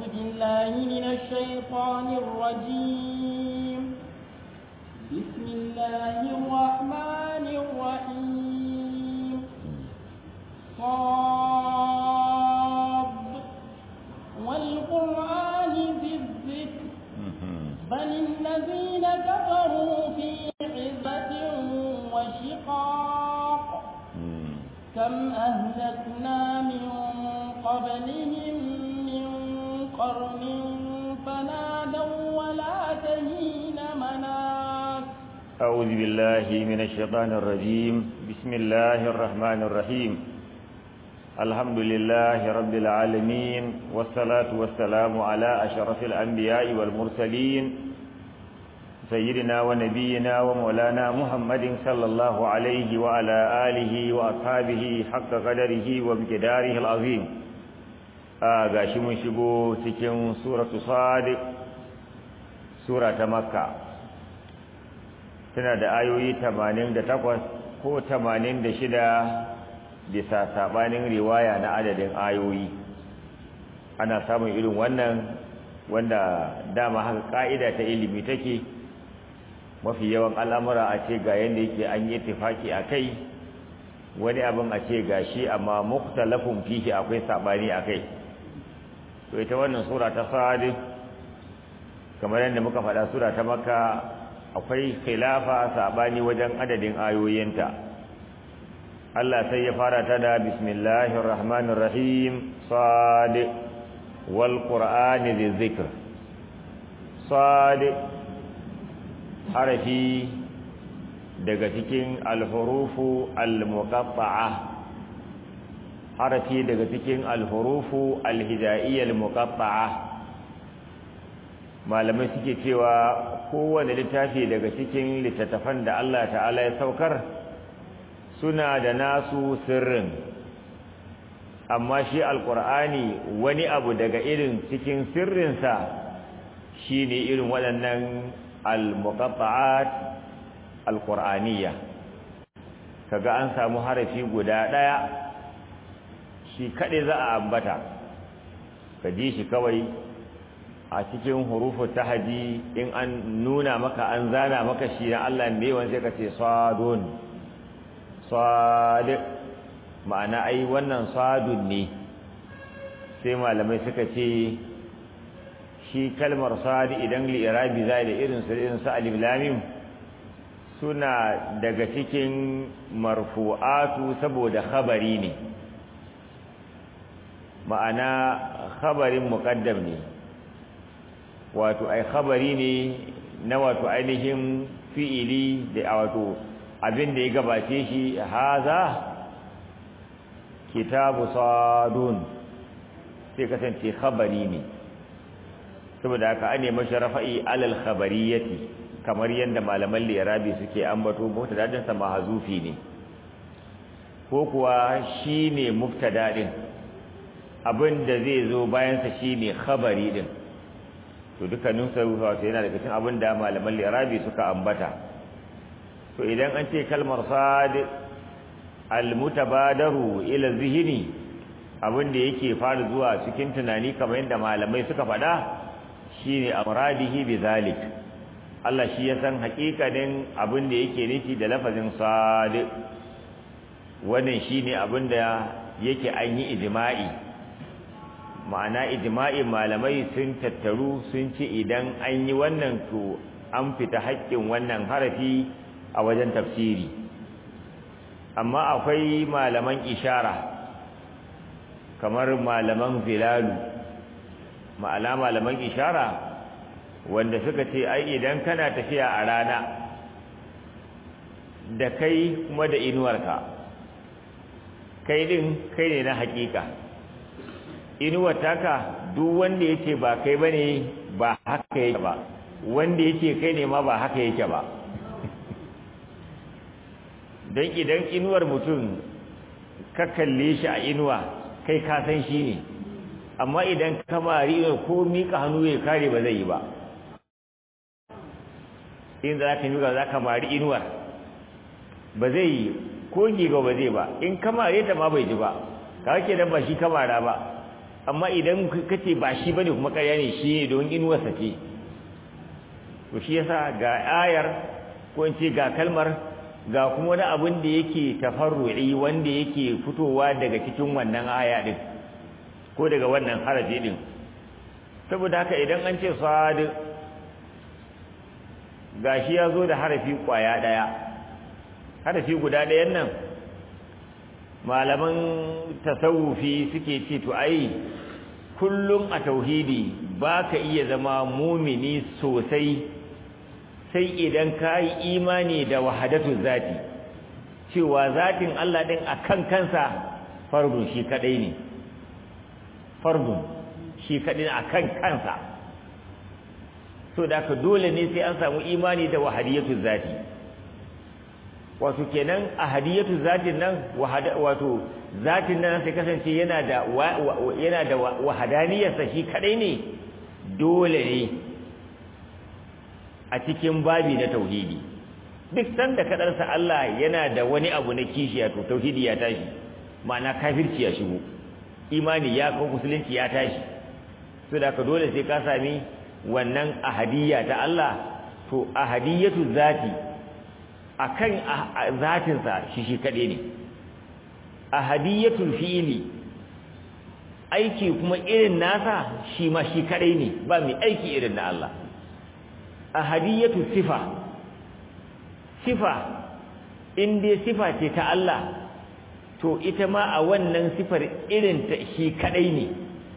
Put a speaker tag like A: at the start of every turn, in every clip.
A: بالله من الشيطان الرجيم بسم الله الرحمن الرحيم صاد والقرآن ذي الذكر بل الذين كفروا في عزة وشقاق كم أهلكنا من قبلهم من قرن فنادوا ولا تهين مناس
B: أعوذ بالله من الشيطان الرجيم بسم الله الرحمن الرحيم الحمد لله رب العالمين والصلاة والسلام على أشرف الأنبياء والمرسلين سيدنا ونبينا ومولانا محمد صلى الله عليه وعلى آله وأصحابه حق قدره وامتداره العظيم gashi mun shigo cikin suratu sadiq sura ta makka tana da ayoyi 88 ko 86 bisa sabanin riwaya na adadin ayoyi ana samun irin wannan wanda dama haka ka'ida ta ilimi take mafi yawan al'amura a ce ga yadda yake an yi tufaki a kai wani abin a ce ga shi amma muktalafin fihi akwai sabani a kai to ita wannan sura ta sadi kamar yadda muka faɗa sura ta maka akwai khilafa sabani wajen adadin ayoyinta Allah sai ya fara ta da bismillahir rahmanir rahim sadi wal qur'ani dhikr sadi harafi daga cikin alhurufu almuqatta'a harafi daga cikin alhurufu alhijaiyya almuqatta'a malamai suke cewa kowane littafi daga cikin littattafan da Allah ta'ala ya saukar suna da nasu sirrin amma shi alqur'ani wani abu daga irin cikin sirrinsa shine irin waɗannan al-muqatta'at al-qur'aniyya kaga an samu harafi guda daya shi kade za a ambata ka ji shi kawai a cikin hurufu tahdi in an nuna maka an zana maka shi na Allah ne wanda sai ka ce sadun sad ma'ana ai wannan sadun ne sai malamai suka ce shi kalmar sadi idan li'irabi zai da irin su irin su alif lamim suna daga cikin marfu'atu saboda khabari ne ma'ana khabarin muqaddam ne wato ai khabari ne na wato ainihin fi'ili da wato abin da ya gabace shi haza kitabu sadun sai kasance khabari ne saboda haka ane mashi rafa'i alal khabariyati kamar yadda malaman lirabi suke ambato mubtada'in sa mahzufi ne ko kuwa shine mubtada din abinda zai zo bayan sa shine khabari din to dukkanin sa wato yana daga cikin abinda malaman lirabi suka ambata to idan an ce kalmar sad al mutabadaru ila zihni abinda yake fara zuwa cikin tunani kamar yadda malamai suka faɗa shine amradihi bizalik Allah shi ya san hakikanin abin da yake nufi da lafazin sadiq wannan shine abin da yake an yi ijma'i ma'ana ijma'i malamai sun tattaru sun ce idan an yi wannan to an fita haƙƙin wannan harafi a wajen tafsiri amma akwai malaman ishara kamar malaman zilalu ma'ala malaman ishara wanda suka ce ai idan kana tafiya a rana da kai kuma da inuwarka kai din kai ne na hakika inuwar taka duk wanda yake ba kai bane ba haka yake ba wanda yake kai ne ma ba haka yake ba don idan inuwar mutum ka kalle shi a inuwa kai ka san shi ne amma idan ka mari ko mika hannu ya kare ba zai yi ba in za ka miƙa za ka mari inuwar ba zai yi ko giga ba zai ba in ka mare ta ma bai ji ba ka ke dan ba shi ka mara ba amma idan kace ba shi bane kuma ƙarya ne shi ne don inuwarsa ce to shi yasa ga ayar ko in ce ga kalmar ga kuma wani abin da yake tafarru'i wanda yake fitowa daga cikin wannan aya din ko daga wannan harafi din saboda haka idan an ce sad gashi ya zo da harafi kwaya daya harafi guda ɗayan nan malaman tasawufi suke ce to ai kullum a tauhidi ba ka iya zama mumini sosai sai idan ka yi imani da wahadatu zati cewa zatin Allah ɗin a kan kansa fardun shi kaɗai ne fardun shi kaɗai a kan kansa so da ka dole ne sai an samu imani da wahadiyatu zati wato kenan ahadiyatu zatin nan wato zatin nan sai kasance yana da yana da wahadaniyarsa shi kadai ne dole ne a cikin babi na tauhidi duk sanda kadarsa Allah yana da wani abu na kishiya to tauhidi ya tashi ma'ana kafirci ya shigo imani ya kawo musulunci ya tashi so da ka dole sai ka sami wannan ahadiyya ta Allah to ahadiyatu zati akan zatinsa shi shi kaɗai ne ahadiyatul fi'ili aiki kuma irin nasa shi ma shi kaɗai ne ba mai aiki irin na Allah ahadiyatul sifa sifa in dai sifa ce ta Allah to ita ma a wannan sifar irin ta shi kaɗai ne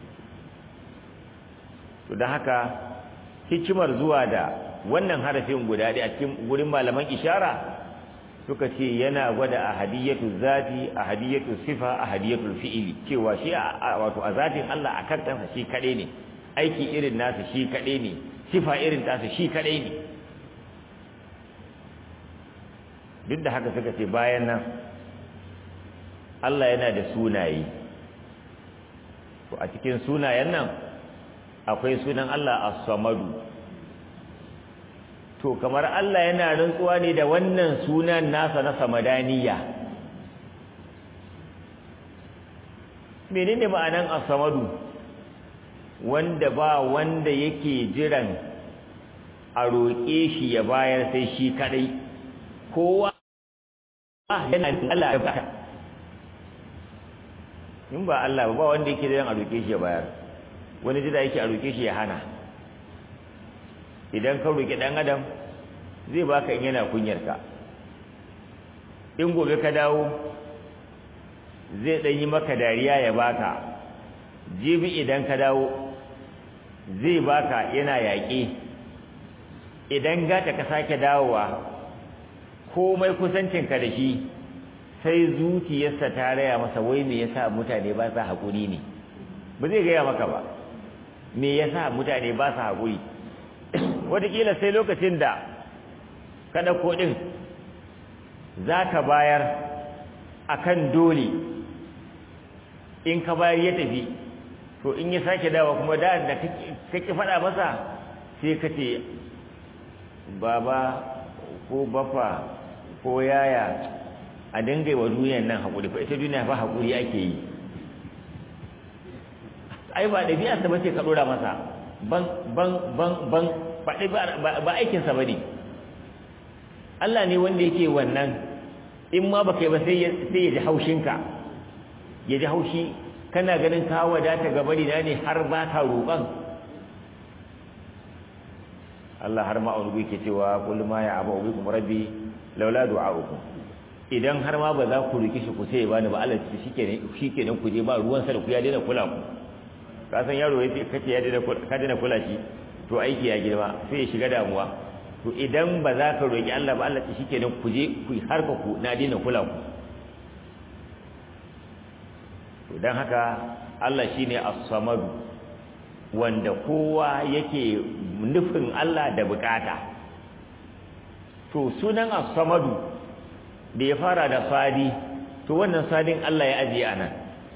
B: to don haka hikimar zuwa da wannan harafin guda ɗaya a cikin gurin malaman ishara suka ce yana gwada ahadiyatu zati ahadiyatu sifa ahadiyatu fi'ili cewa shi wato a zatin Allah a kan kansa shi kaɗai ne aiki irin nasa shi kaɗai ne sifa irin tasa shi kaɗai ne duk da haka suka ce bayan nan Allah yana da sunaye to a cikin sunayen nan akwai sunan Allah as-samadu to kamar Allah yana rantsuwa ne da wannan sunan nasa na samadaniya menene ma'anan as-samadu wanda ba wanda yake jiran a roƙe shi ya bayar sai shi kadai kowa yana Allah ya baka in ba Allah ba wanda yake jiran a roƙe shi ya bayar wani jira yake a roƙe shi ya hana idan ka roƙi ɗan adam zai baka in yana kunyarka in gobe ka dawo zai ɗan yi maka dariya ya baka jibi idan ka dawo zai baka yana yaƙe idan gata ka sake dawowa komai kusancinka da shi sai zuciyarsa ta raya masa wai me yasa mutane ba sa haƙuri ne ba zai gaya maka ba me yasa mutane ba sa haƙuri wataƙila sai lokacin da ka ɗauko ɗin za ka bayar a kan dole in ka bayar ya tafi to in ya sake dawa kuma da da kake faɗa masa sai ka ce baba ko bafa ko yaya a dinga wa duniyan nan haƙuri fa ita duniya fa haƙuri ake yi ai ba ɗabi'arsa ba ce ka ɗora masa ban ban ban ban faɗi ba aikinsa ba ne Allah ne wanda yake wannan in ma baka yi ba sai ya ji haushinka ya ji haushi kana ganin ka wadata ga bari na ne har ba ka roƙon Allah har ma wani yake cewa kul ma ya abu bikum rabbi laula du'a'ukum idan har ma ba za ku riki shi ku sai bani ba Allah ce shikenan shikenan ku je ba ruwan sa da ku ya daina kula ku ka san yaro yace kace ya daina ka daina kula shi to aiki ya girma sai ya shiga damuwa to idan ba za ka roki Allah ba Allah ce shikenan ku je ku harka ku na daina kula ku to dan haka Allah shine as-samad wanda kowa yake nufin Allah da bukata to sunan as-samadu da ya fara da sadi to wannan sadin Allah ya ajiye anan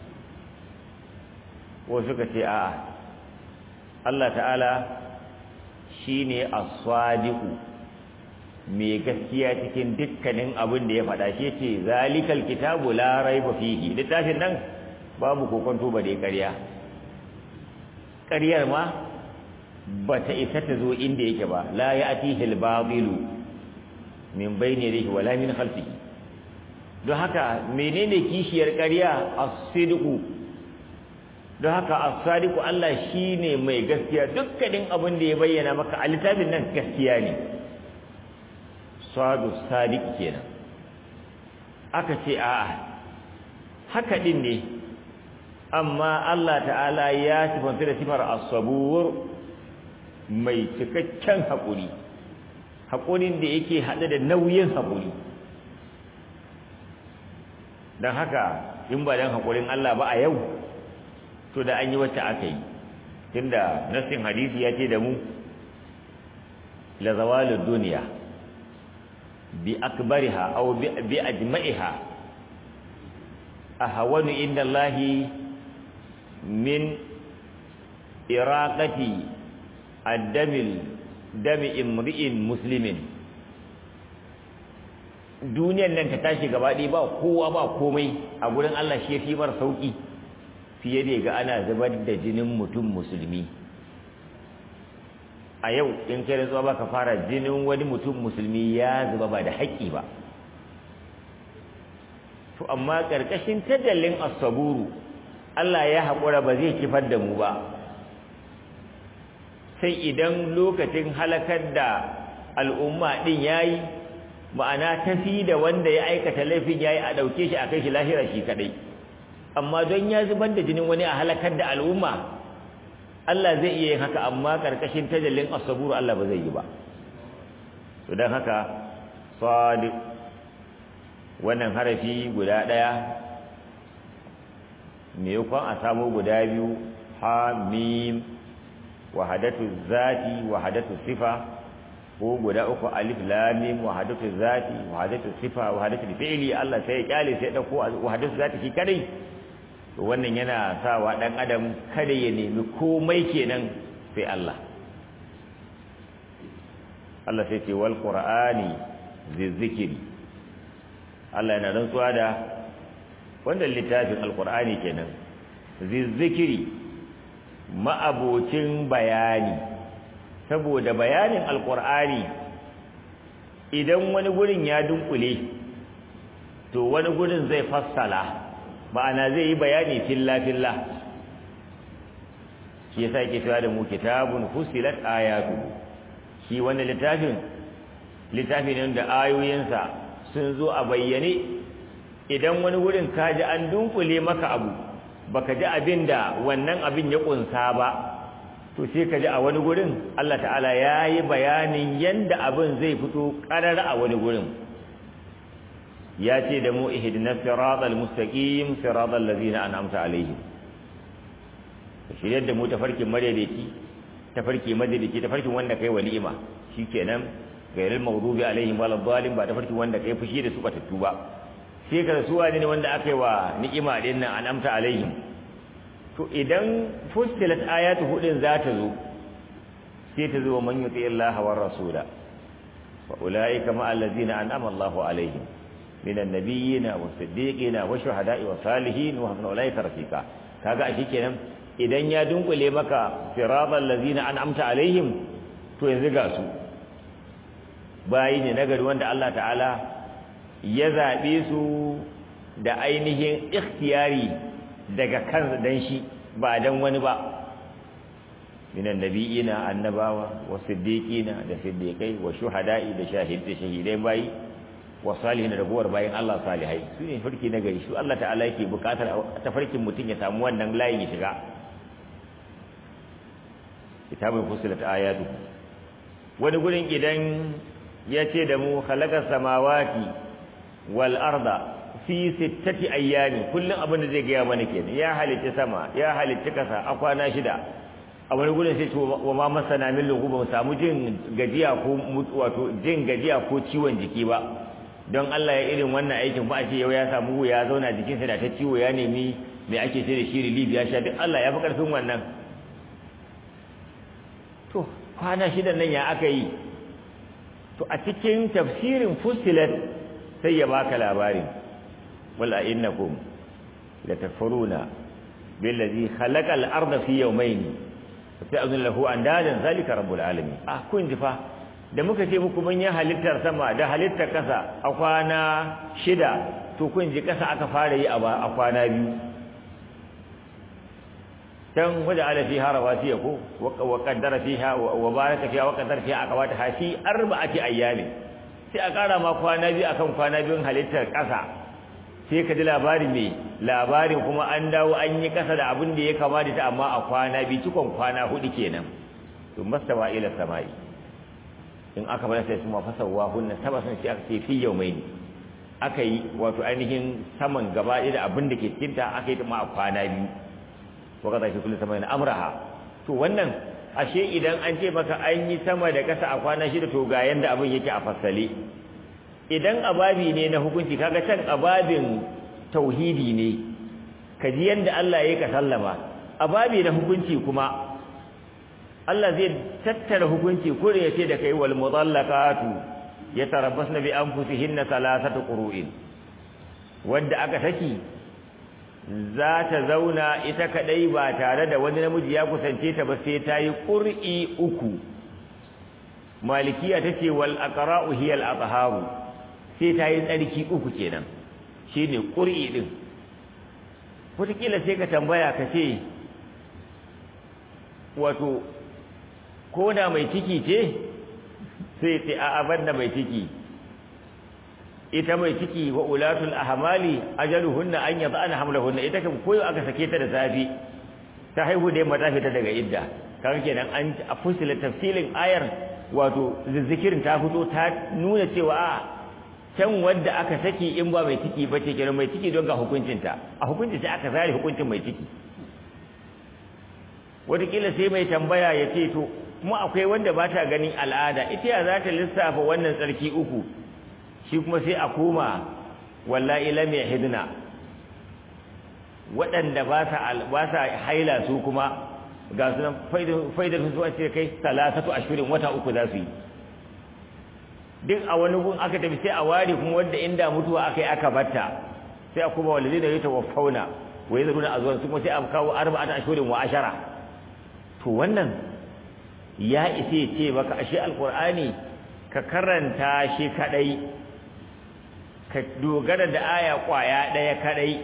B: ko suka ce a'a Allah ta'ala shine as-sadiqu mai gaskiya cikin dukkanin abin da ya faɗa shi ce zalikal kitabu la raiba fihi littafin nan babu kokonto ba dai ƙarya ƙaryar ma ba ta isa ta zo inda yake ba la ya'tihi al-babilu min bayni yadihi wala min khalfihi don haka menene kishiyar ƙarya as-sidqu don haka as-sadiqu Allah shine mai gaskiya dukkanin abin da ya bayyana maka a littafin nan gaskiya ne sadu sadiq kenan aka ce a'a haka din ne amma Allah ta'ala ya sifanta da sifar as-sabur mai cikakken haƙuri haƙurin da yake haɗe da nauyin haƙuri don haka in ba don haƙurin Allah ba a yau to da an yi wacce aka yi tunda nassin hadisi ya ce da mu la zawalud duniya bi akbariha aw bi ajma'iha ahwanu inda Allah min iraqati ad-damil dami imri'in muslimin duniyar nan ta tashi gaba ɗaya ba kowa ba komai a gurin Allah shi yafi mar sauki fiye da ga ana zubar da jinin mutum musulmi a yau in kai rantsuwa baka fara jinin wani mutum musulmi ya zuba ba da haƙƙi ba to amma ƙarƙashin tadallin as-saburu Allah ya haƙura ba zai kifar da mu ba sai idan lokacin halakar da al'umma din yayi ma'ana tafi da wanda ya aikata laifin yayi a dauke shi a kai shi lahira shi kadai amma don ya zubar da jinin wani a halakar da al'umma Allah zai iya yin haka amma karkashin tajallin as-sabur Allah ba zai yi ba to dan haka sadiq wannan harafi guda daya me yakon a samu guda biyu ha mim wahadatu zati wahadatu sifa ko guda uku alif lam mim wahadatu zati wahadatu sifa wahadatu fi'li Allah sai ya kyale sai dauko wahadatu zati shi kadai to wannan yana sawa dan adam kada ya nemi komai kenan sai Allah Allah sai ce wal qur'ani zikri Allah yana rantsuwa da wannan littafin alqur'ani kenan zikri ma'abocin bayani saboda bayanin alqur'ani idan wani gurin ya dunkule to wani gurin zai fassala ma'ana zai yi bayani filla-filla shi yasa yake cewa da mu kitabun fusilat ayatu shi wannan littafin littafi ne da ayoyinsa sun zo a bayyane idan wani wurin ka ji an dunkule maka abu baka ji abin da wannan abin ya kunsa ba to sai ka ji a wani gurin Allah ta'ala ya yi bayanin yanda abin zai fito ƙarar a wani gurin ya ce da mu ihdina siratal mustaqim siratal ladzina an'amta alaihim shiryar da mu tafarkin madaidaici tafarki madaidaici tafarkin wanda kai walima shikenan gairil maghdubi alaihim waladdallin ba tafarkin wanda kai fushi da su batattu ba sai ka su wani ne wanda aka yi wa ni'ima din nan an'amta alaihim to idan fustilat ayatu hudin za ta zo sai ta zo man yuti Allah wa rasula fa ulaika ma allazina an'ama Allahu alaihim من النبيين والصديقين والشهداء والصالحين وحسن اولئك رفيقا kaga ashe kenan idan ya dunkule maka siratal ladzina an'amta alaihim to yanzu ga su bayi ne nagari wanda Allah ta'ala ya zabe su da ainihin ikhtiyari daga kansa dan shi ba dan wani ba minan nabiyina annabawa wa siddiqina da siddiqai wa shuhada'i da shahidai shahidai bayi wa salihin da ragowar bayan Allah salihai su ne farki na gari su Allah ta'ala yake bukatar ta farkin mutum ya samu wannan layin ya shiga kitabun fusilat ayatu wani gurin idan ya ce da mu khalaqa samawati wal arda fi sittati ayyami kullun abin da zai gaya mana kenan ya halitta sama ya halitta kasa a kwana shida a wani gurin sai wa ma masana min lugu ba mu samu jin gajiya ko wato jin gajiya ko ciwon jiki ba don Allah ya irin wannan aikin ba a ce yau ya samu ya zauna jikinsa da ta ciwo ya nemi mai ake ce da shi relief ya sha duk Allah ya fi karfin wannan to kwana shida nan ya aka yi to a cikin tafsirin fusilat sai ya baka labarin wala innakum la takfuruna billazi khalaqa al-ardha fi yawmayn sai azun lahu andadan zalika rabbul alamin ah kun ji fa da muka ce muku mun yi halittar sama da halittar kasa a kwana shida to kun ji kasa aka fara yi a kwana biyu can waje ala fiha rawasiya ko wa qaddara fiha wa baraka fiha wa qaddara fiha aqwata ha fi arba'ati ayyamin sai a kara ma kwana biyu akan kwana biyun halittar kasa sai ka ji labari mai labarin kuma an dawo an yi kasa da abin da ya kama da ta amma a kwana biyu cikon kwana hudu kenan to mastawa ila samai in aka bar sai kuma fasawa hunna saba sun sai aka ce fi yawmaini aka yi wato ainihin saman gaba da abin da ke cikin ta aka yi ta ma a kwana biyu wa kaza fi kulli samain amraha to wannan ashe idan an ce maka an yi sama da kasa a kwana shida to ga yanda abin yake a fasale idan ababi ne na hukunci kaga can ababin tauhidi ne kaji yanda Allah ya ka sallama ababi na hukunci kuma Allah zai tattara hukunci ko ya ce da kai wal mudallaqatu yatarabbasna bi anfusihinna thalathatu qurun wanda aka saki za ta zauna ita kadai ba tare da wani namiji ya kusance ta ba sai ta yi qur'i uku malikiya tace wal aqra'u hiya al atharu sai ta yi tsarki uku kenan shine qur'i din wataƙila sai ka tambaya ka ce wato ko da mai ciki ce sai ce a abar da mai ciki ita mai ciki wa ulatul ahmali ajaluhunna an yad'ana hamlahunna ita kan koyo aka sake ta da safi ta haihu da yamma ta fita daga idda kan kenan an a fusila tafsilin ayar wato zikirin ta fito ta nuna cewa a can wadda aka saki in ba mai ciki ba ce kenan mai ciki don ga hukuncinta a hukuncin sai aka zare hukuncin mai ciki wataƙila sai mai tambaya ya ce to kuma akwai wanda ba ta ganin al'ada ita ya za ta lissafa wannan tsarki uku shi kuma sai a koma wallahi lam yahdina waɗanda ba sa ba sa haila su kuma ga su nan faidar su zuwa ce kai salasatu ashirin wata uku za su yi duk a wani gun aka tafi sai a ware kuma wanda inda mutuwa aka yi aka batta sai a kuma walazi da yata wafauna wa yi zaruna a zuwan su kuma sai a kawo arba'ata ashirin wa ashara to wannan ya isa ya ce maka ashe alkur'ani ka karanta shi kadai ka dogara da aya kwaya daya kadai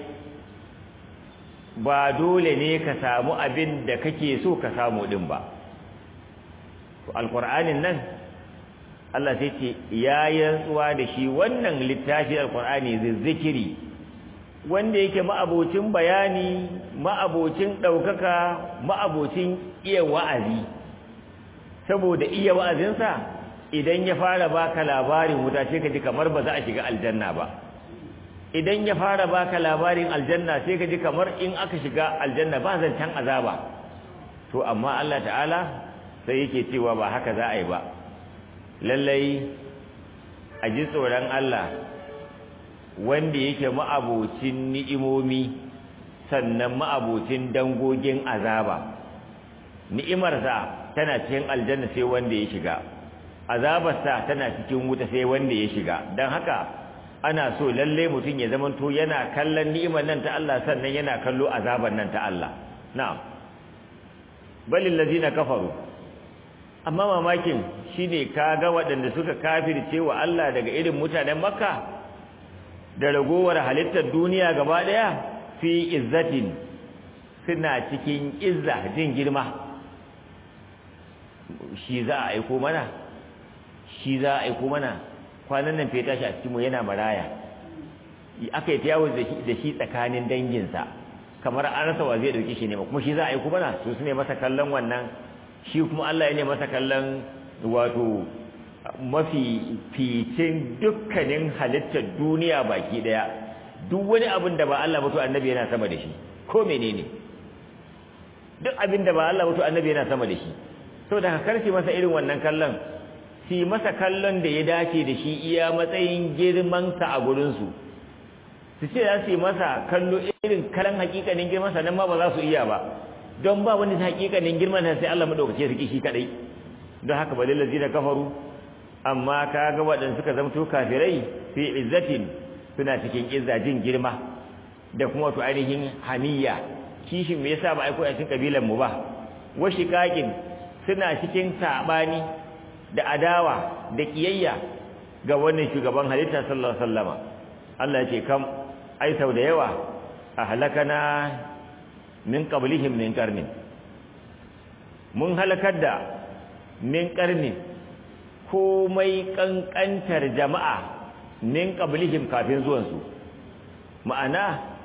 B: ba dole ne ka samu abin da kake so ka samu din ba to alkur'anin nan Allah sai ce ya yantsuwa da shi wannan littafi alkur'ani zikiri wanda yake ma'abocin bayani ma'abocin ɗaukaka ma'abocin iya wa'azi saboda iya wa'azinsa idan ya fara baka labarin wuta sai ka ji kamar ba za a shiga aljanna ba idan ya fara baka labarin aljanna sai ka ji kamar in aka shiga aljanna ba zancen azaba to amma Allah ta'ala sai yake cewa ba haka za a yi ba lallai a ji tsoron Allah wanda yake ma'abocin ni'imomi sannan ma'abocin dangogin azaba ni'imarsa tana cikin aljanna sai wanda ya shiga azabarsa tana cikin wuta sai wanda ya shiga don haka ana so lalle mutum ya zamanto yana kallon ni'imar nan ta Allah sannan yana kallo azabar nan ta Allah na'am balil ladina kafaru amma mamakin shine kaga waɗanda suka kafirce wa Allah daga irin mutanen Makka da ragowar halittar duniya gaba daya fi izzatin suna cikin izza jin girma shi za a aiko mana shi za a aiko mana kwanan nan feta shi a cikinmu yana maraya aka yi ta yawo da shi tsakanin danginsa kamar an rasa wa zai ɗauki shi ne kuma shi za a aiko mana su su ne masa kallon wannan shi kuma Allah ya ne masa kallon wato mafi ficin dukkanin halittar duniya baki daya duk wani abin da ba Allah ba to annabi yana sama da shi ko menene duk abin da ba Allah ba to annabi yana sama da shi saboda ka karfi masa irin wannan kallon si masa kallon da ya dace da shi iya matsayin girman sa a gurin su su ce za su yi masa kallo irin kalan hakikanin girman sa nan ma ba za su iya ba don ba wani hakikanin girman sa sai Allah madaukake su kishi kadai don haka balil ladina kafaru amma kaga waɗanda suka zamto kafirai fi izzatin suna cikin izzajin girma da kuma to ainihin haniya kishin me yasa ba aiko a cikin kabilan mu ba wa shiqaqin suna cikin sabani da adawa da kiyayya ga wannan shugaban halitta sallallahu alaihi wasallama Allah ya ce kam ai sau da yawa ahlakana min qablihim min qarnin mun halakar da min qarnin komai kankantar jama'a min qablihim kafin zuwan su ma'ana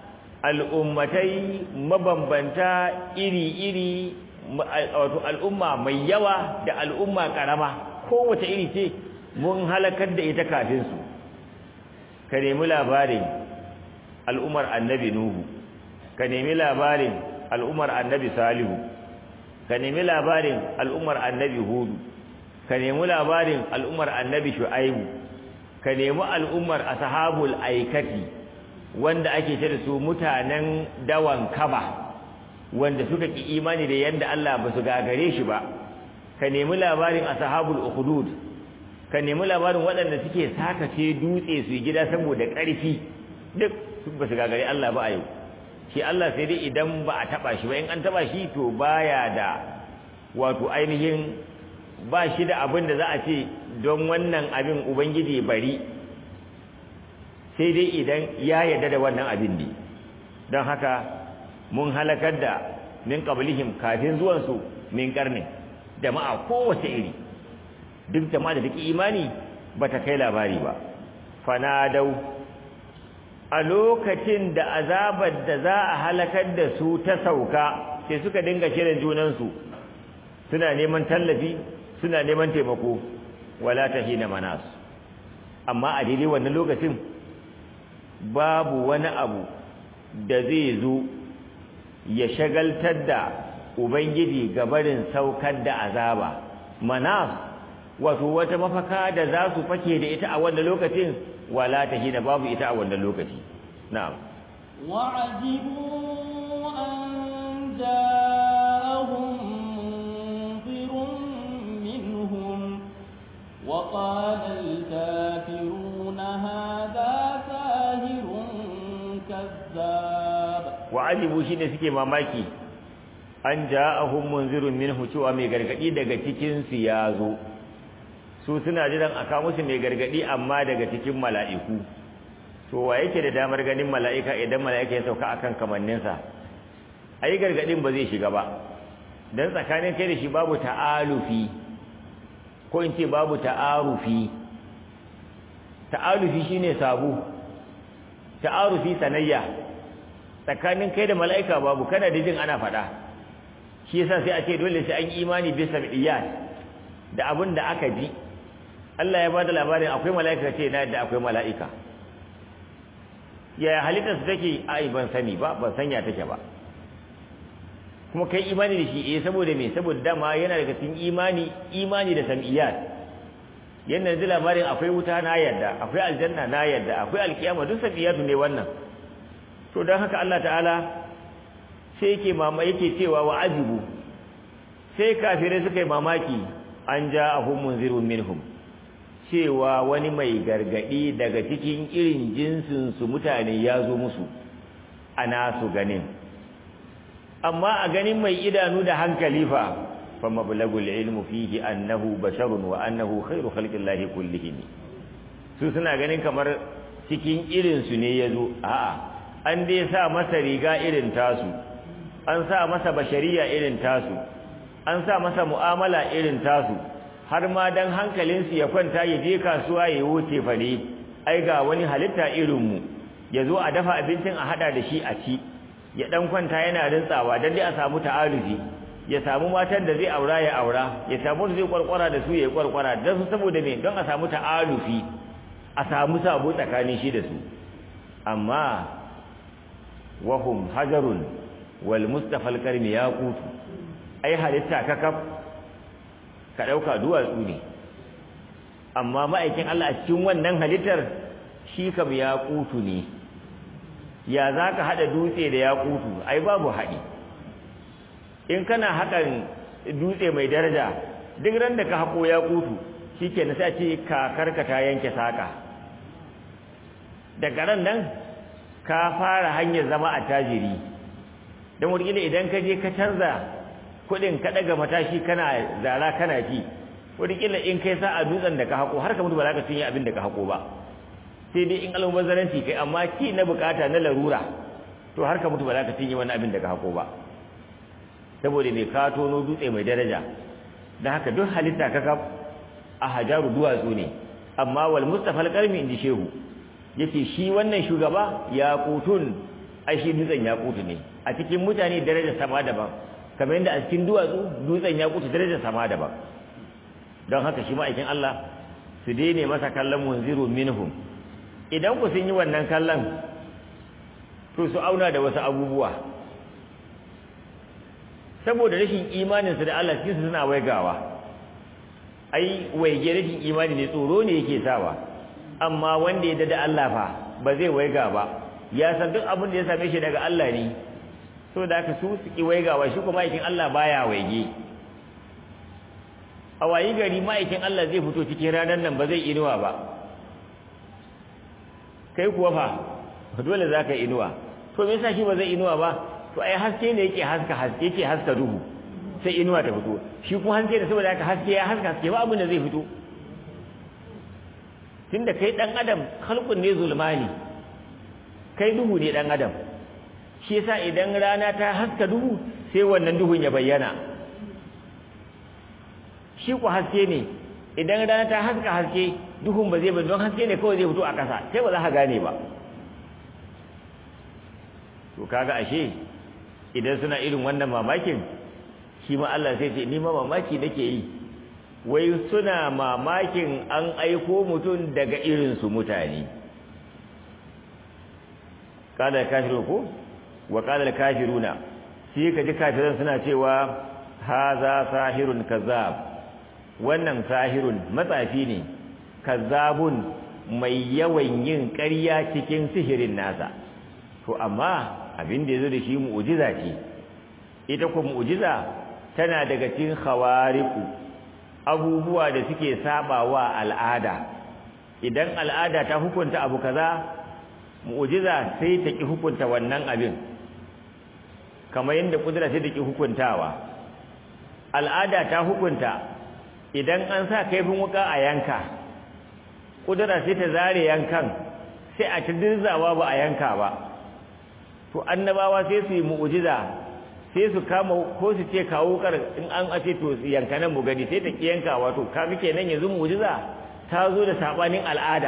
B: al'ummatai mabambanta iri-iri wato al'umma mai yawa da al'umma karama kowace iri ce mun halakar da ita kafin su ka nemi labarin al'ummar annabi nuhu ka nemi labarin al'ummar annabi salihu ka nemi labarin al'ummar annabi hudu ka nemi labarin al'ummar annabi shu'aibu ka nemi al'ummar ashabul aikati wanda ake ce da su mutanen dawan kaba wanda suka ki imani da yanda Allah ba su gagare shi ba ka nemi labarin ashabul ukhdud ka nemi labarin waɗanda suke sakace dutse su gida saboda ƙarfi duk ba su gagare Allah ba a yau shi Allah sai dai idan ba a taba shi ba in an taba shi to baya da wato ainihin ba shi da abin da za a ce don wannan abin ubangiji bari sai dai idan ya yarda da wannan abin ne don haka mun halakar da min qablihim kafin zuwan su min karni jama'a kowace iri duk jama'a da take imani bata kai labari ba fanadau a lokacin da azabar da za a halakar da su ta sauka sai suka dinga kiran junansu suna neman tallafi suna neman taimako wala tahina manas amma a daidai wannan lokacin babu wani abu da zai zo ya shagaltar da ubangiji gabarin saukar da azaba manas wato wata mafaka da za su fake da ita a wannan lokacin wala tahina babu ita a wannan lokaci na'am
A: وعجبوا أن جاءهم منذر منهم وقال الكافرون هذا ساهر كذاب
B: وعجبوا shine suke mamaki an ja'ahum munzirun minhu cewa mai gargadi daga cikin su yazo su suna jiran aka musu mai gargadi amma daga cikin mala'iku to wa yake da damar ganin mala'ika idan mala'ika ya sauka akan kamanninsa ai gargadin ba zai shiga ba dan tsakanin kai da shi babu ta'alufi ko in ce babu ta'arufi ta'alufi shine sabu ta'arufi sanayya tsakanin kai da mala'ika babu kana da jin ana faɗa shi yasa sai a ce dole sai an imani bisa bidiyat da abin da aka ji Allah ya bada labarin akwai mala'ika ce na da akwai mala'ika yaya halittar su take ai ban sani ba ban sanya take ba kuma kai imani da shi eh saboda me saboda dama yana daga cikin imani imani da sam'iyat yana da labarin akwai wuta na yarda akwai aljanna na yarda akwai alkiyama duk sam'iyatu ne wannan to dan haka Allah ta'ala sai yake mama yake cewa wa ajibu sai kafirai suka yi mamaki an ja'ahum munzirun minhum cewa wani mai gargadi daga cikin irin jinsinsu mutane ya zo musu ana su ganin amma a ganin mai idanu da hankali fa fa mablagul ilmu fihi annahu basharun wa annahu khairu khalqillahi kullihim su suna ganin kamar cikin irin su ne yazo a'a an dai sa masa riga irin tasu an sa masa bashariya irin tasu an sa masa mu'amala irin tasu har ma dan hankalinsu ya kwanta ya je kasuwa ya wuce fare ai ga wani halitta irinmu ya zo a dafa abincin a hada da shi a ci ya dan kwanta yana rintsawa dan dai a samu ta'arufi ya samu matan da zai aura ya aura ya samu da zai kwarkwara da su ya kwarkwara dan su saboda me don a samu ta'arufi a samu sabo tsakanin shi da su amma wahum hajarun wal mustafa al-karmi yaqutu ai halitta kakaf ka ɗauka duwatsu ne amma ma'aikin Allah a cikin wannan halittar shi kam ya kutu ne ya za ka haɗa dutse da ya kutu ai babu haɗi in kana haƙan dutse mai daraja duk ran da ka haƙo ya kutu shi ke nasa ce kakarka ta yanke saƙa daga ran nan ka fara hanyar zama a tajiri don wurgila idan ka je ka canza kudin ka daga matashi kana zara kana ci wataƙila in kai sa a dutsen da ka hako har ka mutu ba za ka cinye abin da ka hako ba sai dai in almubazzaranci kai amma ci na bukata na larura to har ka mutu ba za ka cinye wani abin da ka hako ba saboda mai ka tono dutse mai daraja da haka duk halitta kaka a hajaru duwatsu ne amma wal mustafa alqarmi inji shehu yace shi wannan shugaba ya kutun ai shi dutsen ya kutu ne a cikin mutane daraja sama daban kamar yadda a cikin duwatsu dutsen ya kutu daraja sama daban don haka shi ma'aikin Allah su daine masa kallon munziru minhum idan ku sun yi wannan kallon to su auna da wasu abubuwa saboda rashin imaninsu da Allah cikinsu suna waigawa ai waige rashin imani ne tsoro ne yake sawa amma wanda ya da Allah fa ba zai waiga ba ya san duk abin da ya same shi daga Allah ne so da haka su suki waigawa shi kuma aikin Allah baya waige a wayi gari ma'aikin Allah zai fito cikin ranar nan ba zai inuwa ba kai kuwa fa dole za ka inuwa to me yasa shi ba zai inuwa ba to ai haske ne yake haska haske yake haska duhu sai inuwa ta fito shi kuma haske da saboda haka haske ya haska haske ba abin da zai fito tunda kai dan adam khalqun ne zulmani kai duhu ne dan adam shi yasa idan rana ta haska duhu sai wannan duhun ya bayyana shi ku haske ne idan rana ta haska haske duhun ba zai ba don haske ne kawai zai fito a ƙasa sai ba za ka gane ba to kaga ashe idan suna irin wannan mamakin shi ma Allah sai ce ni ma mamaki nake yi wai suna mamakin an aiko mutum daga irin su mutane kada kafiru ko wa qala kafiruna shi kaji kafiran suna cewa haza sahirun kazzab wannan sahirun matsafi ne kazzabun mai yawan yin ƙarya cikin sihirin nasa to amma abin da yazo da shi mu'jiza ce ita ko mu'jiza tana daga cikin khawariqu abubuwa da suke sabawa al'ada idan al'ada ta hukunta abu kaza mu'jiza sai ta ki hukunta wannan abin kamar yadda kudura sai ta ki hukuntawa al'ada ta hukunta idan an sa kaifin wuka a yanka kudura sai ta zare yankan sai a ta dirzawa ba a yanka ba to annabawa sai su yi mu'jiza sai su kama ko su ce kawo kar in an ace to yanka nan mu gani sai ta ki yanka wato kaga kenan yanzu mu'jiza ta zo da sabanin al'ada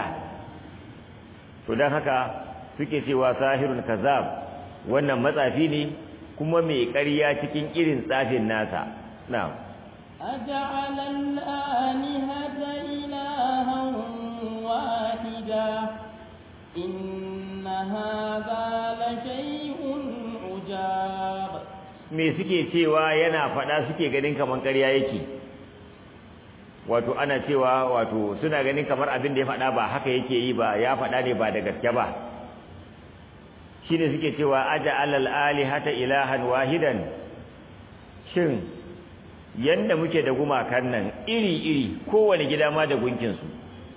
B: to dan haka suke cewa sahirun kazab wannan matsafi ne kuma mai ƙarya cikin irin tsafin nasa na'am
A: أجعل الآلهة إلها واحدا إن هذا لشيء عجاب
B: me suke cewa yana faɗa suke ganin kamar ƙarya yake wato ana cewa wato suna ganin kamar abin da ya faɗa ba haka yake yi ba ya faɗa ne ba da gaske ba shine suke cewa aja alal alihata ilahan wahidan shin yanda muke da gumakan nan iri-iri kowane gida ma da gunkinsu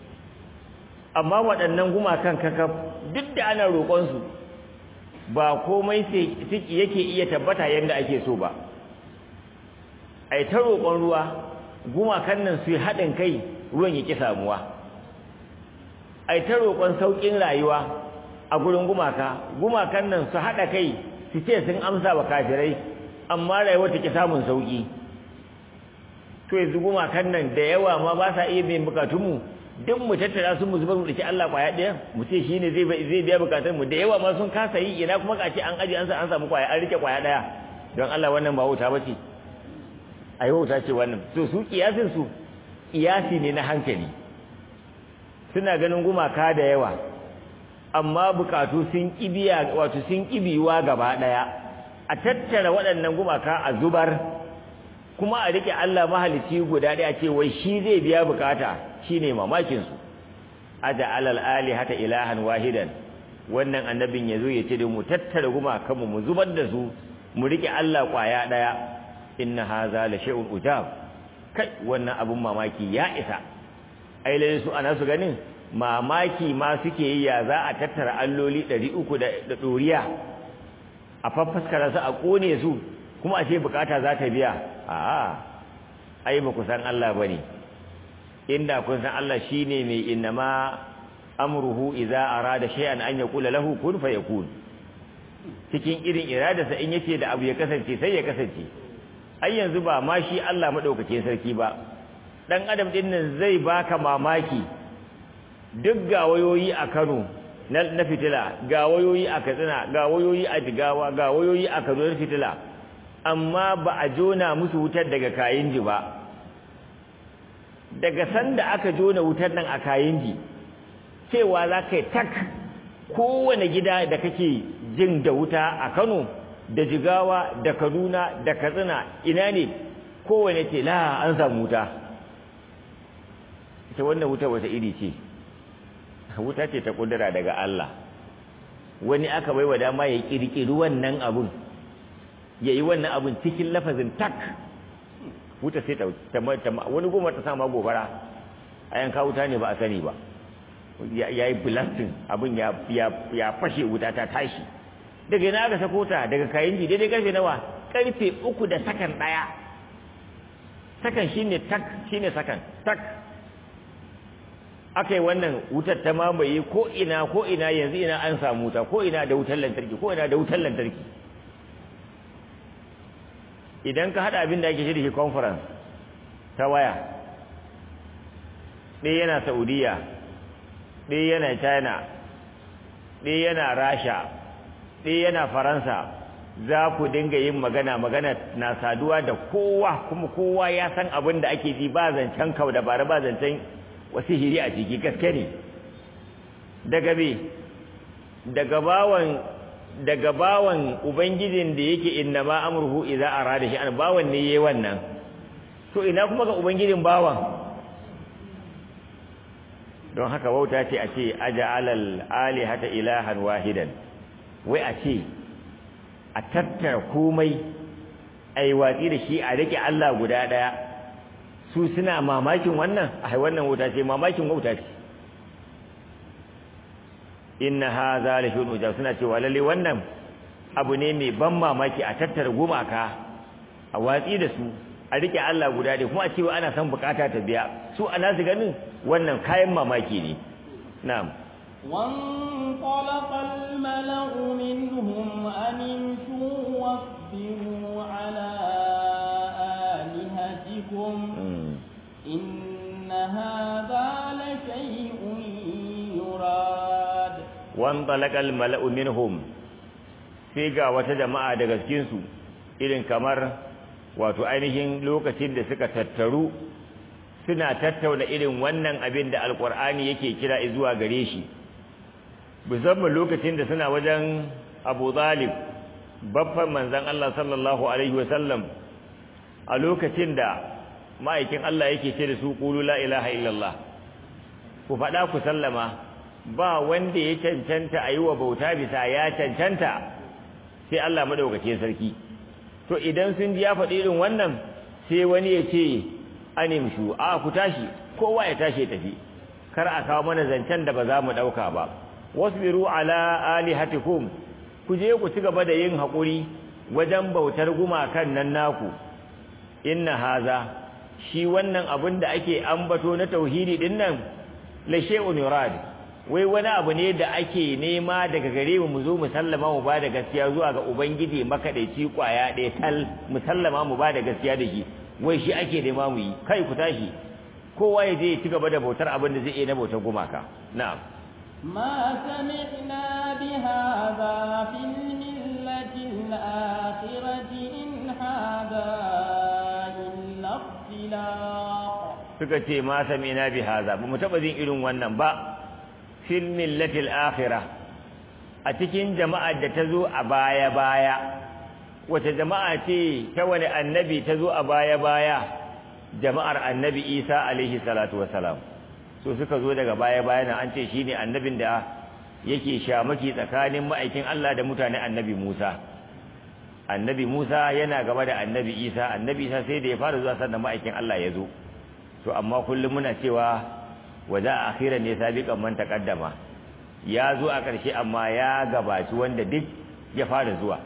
B: amma waɗannan gumakan kakaf duk da ana roƙonsu ba komai yake iya tabbata yadda ake so ba ai ta roƙon ruwa gumakan nan su yi haɗin kai ruwan ya ƙi samuwa ai ta roƙon sauƙin rayuwa a gurin gumaka gumakan nan su haɗa kai su ce sun amsa wa kafirai amma rayuwa ta ƙi samun sauƙi to yanzu gumakan nan da yawa ma ba sa iya biyan bukatunmu duk mu tattara su mu zubar mu dace Allah kwaya ɗaya mu ce shine zai zai biya bukatun mu da yawa ma sun kasa yi ina kuma kace an aje an sa an samu kwaya an rike kwaya ɗaya don Allah wannan ba wuta bace ai wuta ce wannan to su kiyasin su kiyasi ne na hankali suna ganin gumaka da yawa amma bukatu sun kibiya wato sun kibiwa gaba ɗaya a tattara waɗannan gumaka a zubar kuma a rike Allah mahalici guda ɗaya ce wai shi zai biya bukata shine mamakin su aja alal alihata ilahan wahidan wannan annabin yazo ya ce da mu tattara gumakan mu mu zubar da su mu rike Allah kwaya ɗaya inna hadha la shay'un ujab kai wannan abun mamaki ya isa ai lalle su ana su ganin mamaki ma suke yi ya za a tattara alloli 300 da doriya a faffaskara su a kone su kuma a ce bukata za ta biya a'a ai ba ku san Allah bane inda kun san Allah shine mai innama amruhu idza arada shay'an an yaqula lahu kun fayakun cikin irin iradarsa in yace da abu ya kasance sai ya kasance ai yanzu ba ma shi Allah madaukakin sarki ba dan adam din nan zai baka mamaki duk ga wayoyi a Kano na fitila ga wayoyi a Katsina ga wayoyi a Jigawa ga wayoyi a Kaduna fitila amma ba a jona musu wutar daga kayin ji ba daga sanda aka jona wutar nan a kayin ji cewa za ka yi tak kowane gida da kake jin da wuta a Kano da Jigawa da Kaduna da Katsina ina ne kowane ce la an samu wuta ita wannan wuta wata iri ce wuta ce ta kudura daga Allah wani aka baiwa dama ya kirkiri wannan abun ya yi wannan abun cikin lafazin tak wuta sai ta wani goma ta sama gobara a yanka wuta ne ba a sani ba ya yi blasting abin ya fashe wuta ta tashi daga yana aka sako ta daga kayan ji daidai karfe nawa karfe uku da sakan daya sakan shine tak shine sakan tak aka yi wannan wutar ta mamaye ko ina ko ina yanzu ina an samu wuta ko ina da wutar lantarki ko ina da wutar lantarki idan ka hada abin da ake shirki conference ta waya ɗaya yana saudiya ɗaya yana china ɗaya yana rasha ɗaya yana faransa za ku dinga yin magana magana na saduwa da kowa kuma kowa ya san abin da ake ji ba zancen kau da bara ba zancen wasu hiri a ciki gaske ne daga be daga bawan daga bawan ubangijin da yake inna ma amruhu idza arada shi an bawan ne yayi wannan to ina kuma ga ubangijin bawan don haka wauta ce a ce aja'alal alihata ilahan wahidan wai a ce a tattara komai ai watsi da shi a rike Allah guda daya su suna mamakin wannan ai wannan wuta ce mamakin wauta ce inna hadha la shay'un ujab suna cewa lalle wannan abu ne mai ban mamaki a tattara gumaka a watsi da su a rike Allah guda da kuma a cewa ana son bukata ta biya su ana su ganin wannan kayan mamaki ne na'am
A: وانطلق الملأ منهم أن امشوا واصبروا على آلهتكم إن هذا لشيء يراد
B: وانطلق الملأ منهم sai ga wata jama'a daga cikinsu irin kamar wato ainihin lokacin da suka tattaru suna tattauna irin wannan abin da alkur'ani yake kira zuwa gare shi musamman lokacin da suna wajen abu zalib babban manzan Allah sallallahu alaihi wasallam a lokacin da ma'aikin Allah yake ce da su qulu la ilaha illallah ku faɗa ku sallama ba wanda ya cancanta a yi wa bauta bisa ya cancanta sai Allah madaukakin sarki to idan sun ji ya faɗi irin wannan sai wani ya ce animshu a ku tashi kowa ya tashi tafi kar a kawo mana zancen da ba za mu ɗauka ba wasbiru ala alihatikum ku je ku ci gaba da yin haƙuri wajen bautar gumakan nan naku inna haza shi wannan abin da ake ambato na tauhidi din nan la shay'un yurad wai wani abu ne da ake nema daga gare mu mu zo mu sallama mu ba da gaskiya zuwa ga ubangiji makadaici kwaya ɗaya tal mu sallama mu ba da gaskiya da shi wai shi ake nema mu yi kai ku tashi kowa ya je ya ci gaba da bautar abin da zai iya na bautar gumaka na'am
A: ما سمعنا بهذا في الملة الآخرة إن هذا إلا اختلاق
B: suka ce ma sami'na bi hadha ba mu taba jin irin wannan ba fil millatil akhirah a cikin jama'ar da ta zo a baya baya wace jama'a ce ta wani annabi ta zo a baya baya jama'ar annabi Isa alaihi salatu wassalam so suka zo daga baya baya nan an ce shine annabin da yake shamaki tsakanin ma'aikin Allah da mutane annabi Musa annabi Musa yana gaba da annabi Isa annabi Isa sai da ya fara zuwa sannan ma'aikin Allah ya zo to amma kullum muna cewa waza akhiran ne sabiqan man taqaddama ya zo a ƙarshe amma ya gabaci wanda duk ya fara zuwa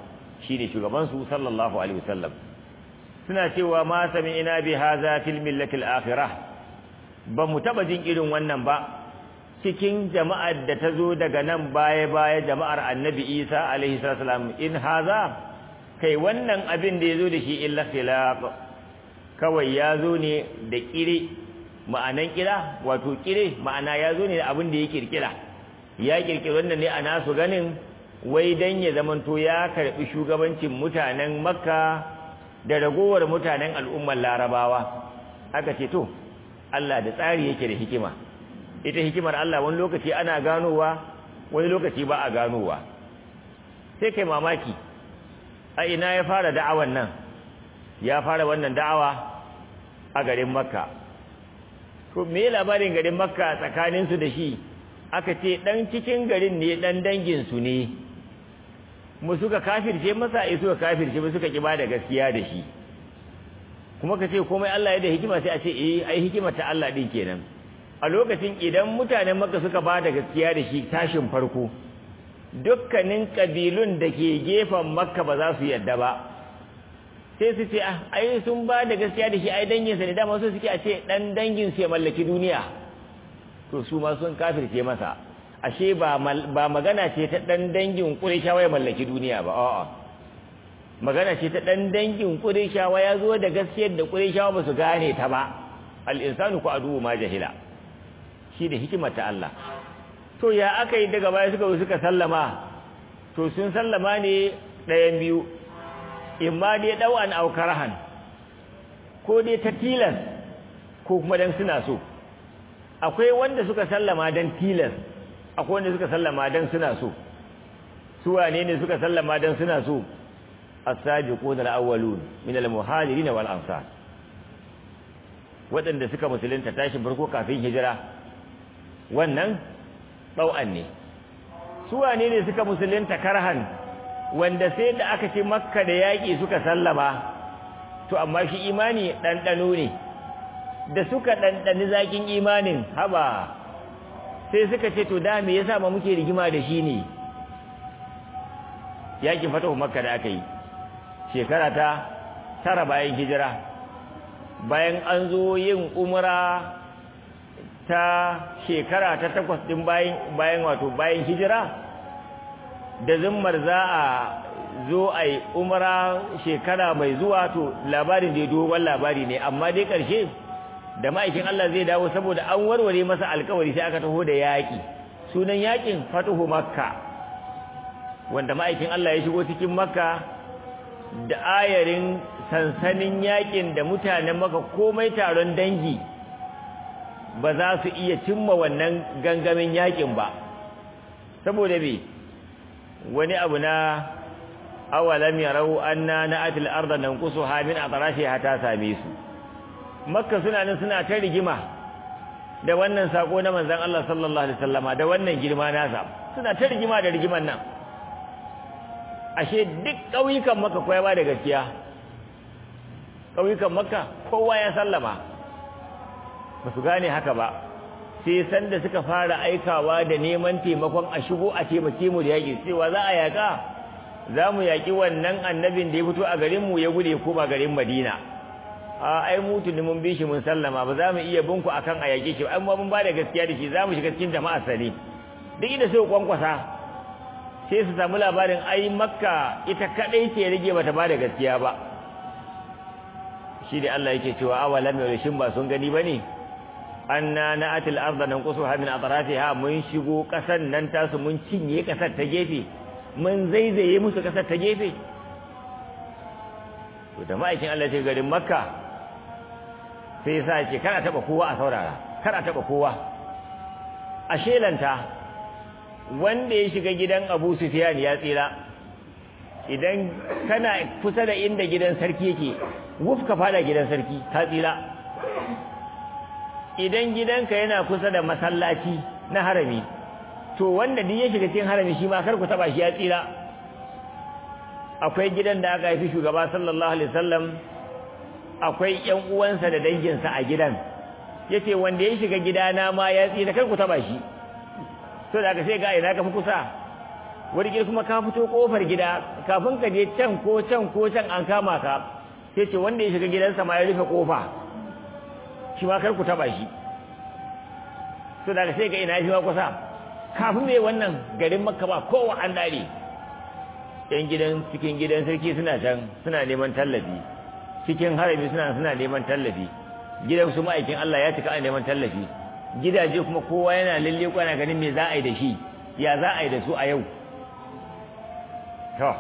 B: shine shugaban su sallallahu alaihi wasallam suna cewa ma sami'na bi hadha fil millati al-akhirah ba mu taba jin irin wannan ba cikin jama'ar da ta zo daga nan baya baya jama'ar annabi Isa alaihi salam in haza kai wannan abin da yazo da shi illa khilaq kawai yazo ne da kire ma'anan kira wato kire ma'ana yazo ne da abin da ya kirkira ya kirkiri wannan ne a nasu ganin wai dan ya zamanto ya karbi shugabancin mutanen makka da ragowar mutanen al'ummar larabawa aka ce to Allah da tsari yake da hikima ita hikimar Allah wani lokaci ana ganowa wani lokaci ba a ganowa sai kai mamaki a ina ya fara da'awan nan ya fara wannan da'awa a garin makka to me labarin garin makka tsakaninsu da shi aka ce dan cikin garin ne dan danginsu ne mu suka kafirce masa ai suka kafirce mu suka kiba da gaskiya da shi kuma ka ce komai Allah ya da hikima sai a ce eh ai hikimar ta Allah din kenan a lokacin idan mutanen Makka suka ba da gaskiya da shi tashin farko dukkanin kabilun da ke gefen Makka ba za su yadda ba sai su ce ah ai sun ba da gaskiya da shi ai dangin sa ne dama so suke a ce dan dangin su ya mallaki duniya to su ma sun kafirce masa ashe ba ba magana ce ta dan dangin Qurayshawa ya mallaki duniya ba a'a magana ce ta dan dangin Qurayshawa ya zo da gaskiyar da Qurayshawa ba su gane ta ba al-insanu ku adu ma jahila shi da hikimar ta Allah to ya aka yi daga baya suka suka sallama to sun sallama ne ɗayan biyu imma dai ɗau'an aukarahan ko dai ta tilas ko kuma dan suna so akwai wanda suka sallama dan tilas akwai wanda suka sallama dan suna so su wane ne suka sallama dan suna so as-sabiquna al-awwalun min al-muhajirin wal ansar waɗanda suka musulunta tashin farko kafin hijira wannan ɗau'an ne su wane ne suka musulunta karhan wanda sai da aka ce makka da yaƙi suka sallama to amma shi imani ɗanɗano ne da suka ɗanɗani zaƙin imanin haba sai suka ce to da me yasa ma muke rigima da shi ne yaƙin fatahu makka da aka yi shekara ta tara bayan hijira bayan an zo yin umra ta shekara ta takwas din bayan bayan wato bayan hijira da zimmar za a zo a yi umra shekara mai zuwa to labarin da ya dogon labari ne amma dai ƙarshe da ma'aikin Allah zai dawo saboda an warware masa alkawari sai aka taho da yaƙi sunan yaƙin fatuhu makka wanda ma'aikin Allah ya shigo cikin makka da ayarin sansanin yaƙin da mutanen maka komai taron dangi ba za su iya cimma wannan gangamin yakin ba saboda me wani abu na awalam yarau anna na'atil arda nanqusuha min atrashiha ta same su makka suna nan suna ta rigima da wannan sako na manzon Allah sallallahu alaihi wasallama da wannan girma nasa suna ta rigima da rigiman nan ashe duk ƙauyukan makka kowa ba da gaskiya ƙauyukan makka kowa ya sallama ba su gane haka ba sai sanda suka fara aikawa da neman taimakon a shigo a taimake mu da yaƙi cewa za a yaƙa za mu yaƙi wannan annabin da ya fito a garinmu ya gude ko ba garin madina a ai mu tuni mun bi shi mun sallama ba za mu iya binku akan a yaƙe shi ai mu mun ba da gaskiya da shi za mu shiga cikin jama'a sani duk inda sai kwankwasa sai su samu labarin ai makka ita kadai ce rage bata ba da gaskiya ba shi da Allah yake cewa awalam yashin ba sun gani bane anna na'atil arda nanqusuha min atrafiha mun shigo kasan nan tasu mun cinye kasar ta gefe mun zaizaye musu kasar ta gefe to da ma'aikin Allah ce garin makka sai yasa ce kana taba kowa a saurara kana taba kowa a shelanta wanda ya shiga gidan Abu Sufyan ya tsira idan kana kusa da inda gidan sarki yake wuf ka fada gidan sarki ka tsira idan gidanka yana kusa da masallaci na harami to wanda duk ya shiga cikin harami shi ma kar ku taba shi ya tsira akwai gidan da aka haifi shugaba sallallahu alaihi wasallam akwai ƴan uwansa da danginsa a gidan yace wanda ya shiga gidana ma ya tsira kar ku taba shi to da aka sai ga ina ka fi kusa wani gida kuma ka fito kofar gida kafin ka je can ko can ko can an kama ka sai ce wanda ya shiga gidansa ma ya rufe kofa shi ma kar ku taba shi so daga sai ga ina shi ma kusa kafin mai wannan garin makka ba kowa an dare yan gidan cikin gidan sarki suna can suna neman tallafi cikin harami suna suna neman tallafi gidan su ma'aikin Allah ya cika a neman tallafi gidaje kuma kowa yana lalle kwana ganin me za a yi da shi ya za a yi da su a yau to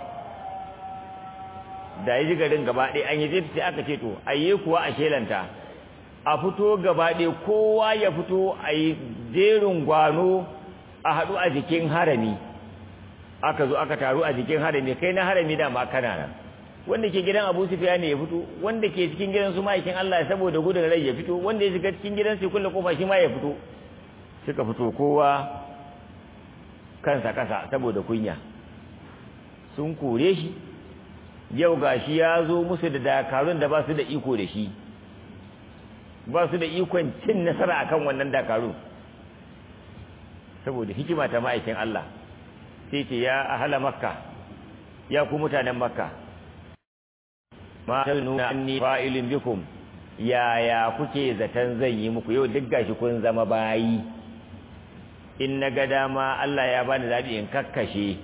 B: da yi garin gaba ɗaya an yi zai sai aka ce to ayye kuwa a shelanta a fito gaba ɗaya kowa ya fito a yi jerin gwano a haɗu a jikin harami aka zo aka taru a jikin harami kai na harami da ma kana nan wanda ke gidan Abu Sufyan ne ya fito wanda ke cikin gidan su ma'aikin Allah saboda gudun rai ya fito wanda ya shiga cikin gidan sai kulle kofa shi ma ya fito suka fito kowa kansa kasa saboda kunya sun kore shi yau gashi ya zo musu da dakarun da ba su da iko da shi ba su da ikon cin nasara akan wannan dakarun saboda hikima ta ma'aikin Allah sai ce ya ahala makka ya ku mutanen makka ma nuna anni fa'ilin bikum yaya kuke zaton zan yi muku yau duk gashi kun zama bayi in na ga dama Allah ya bani zaɓi in kakkashe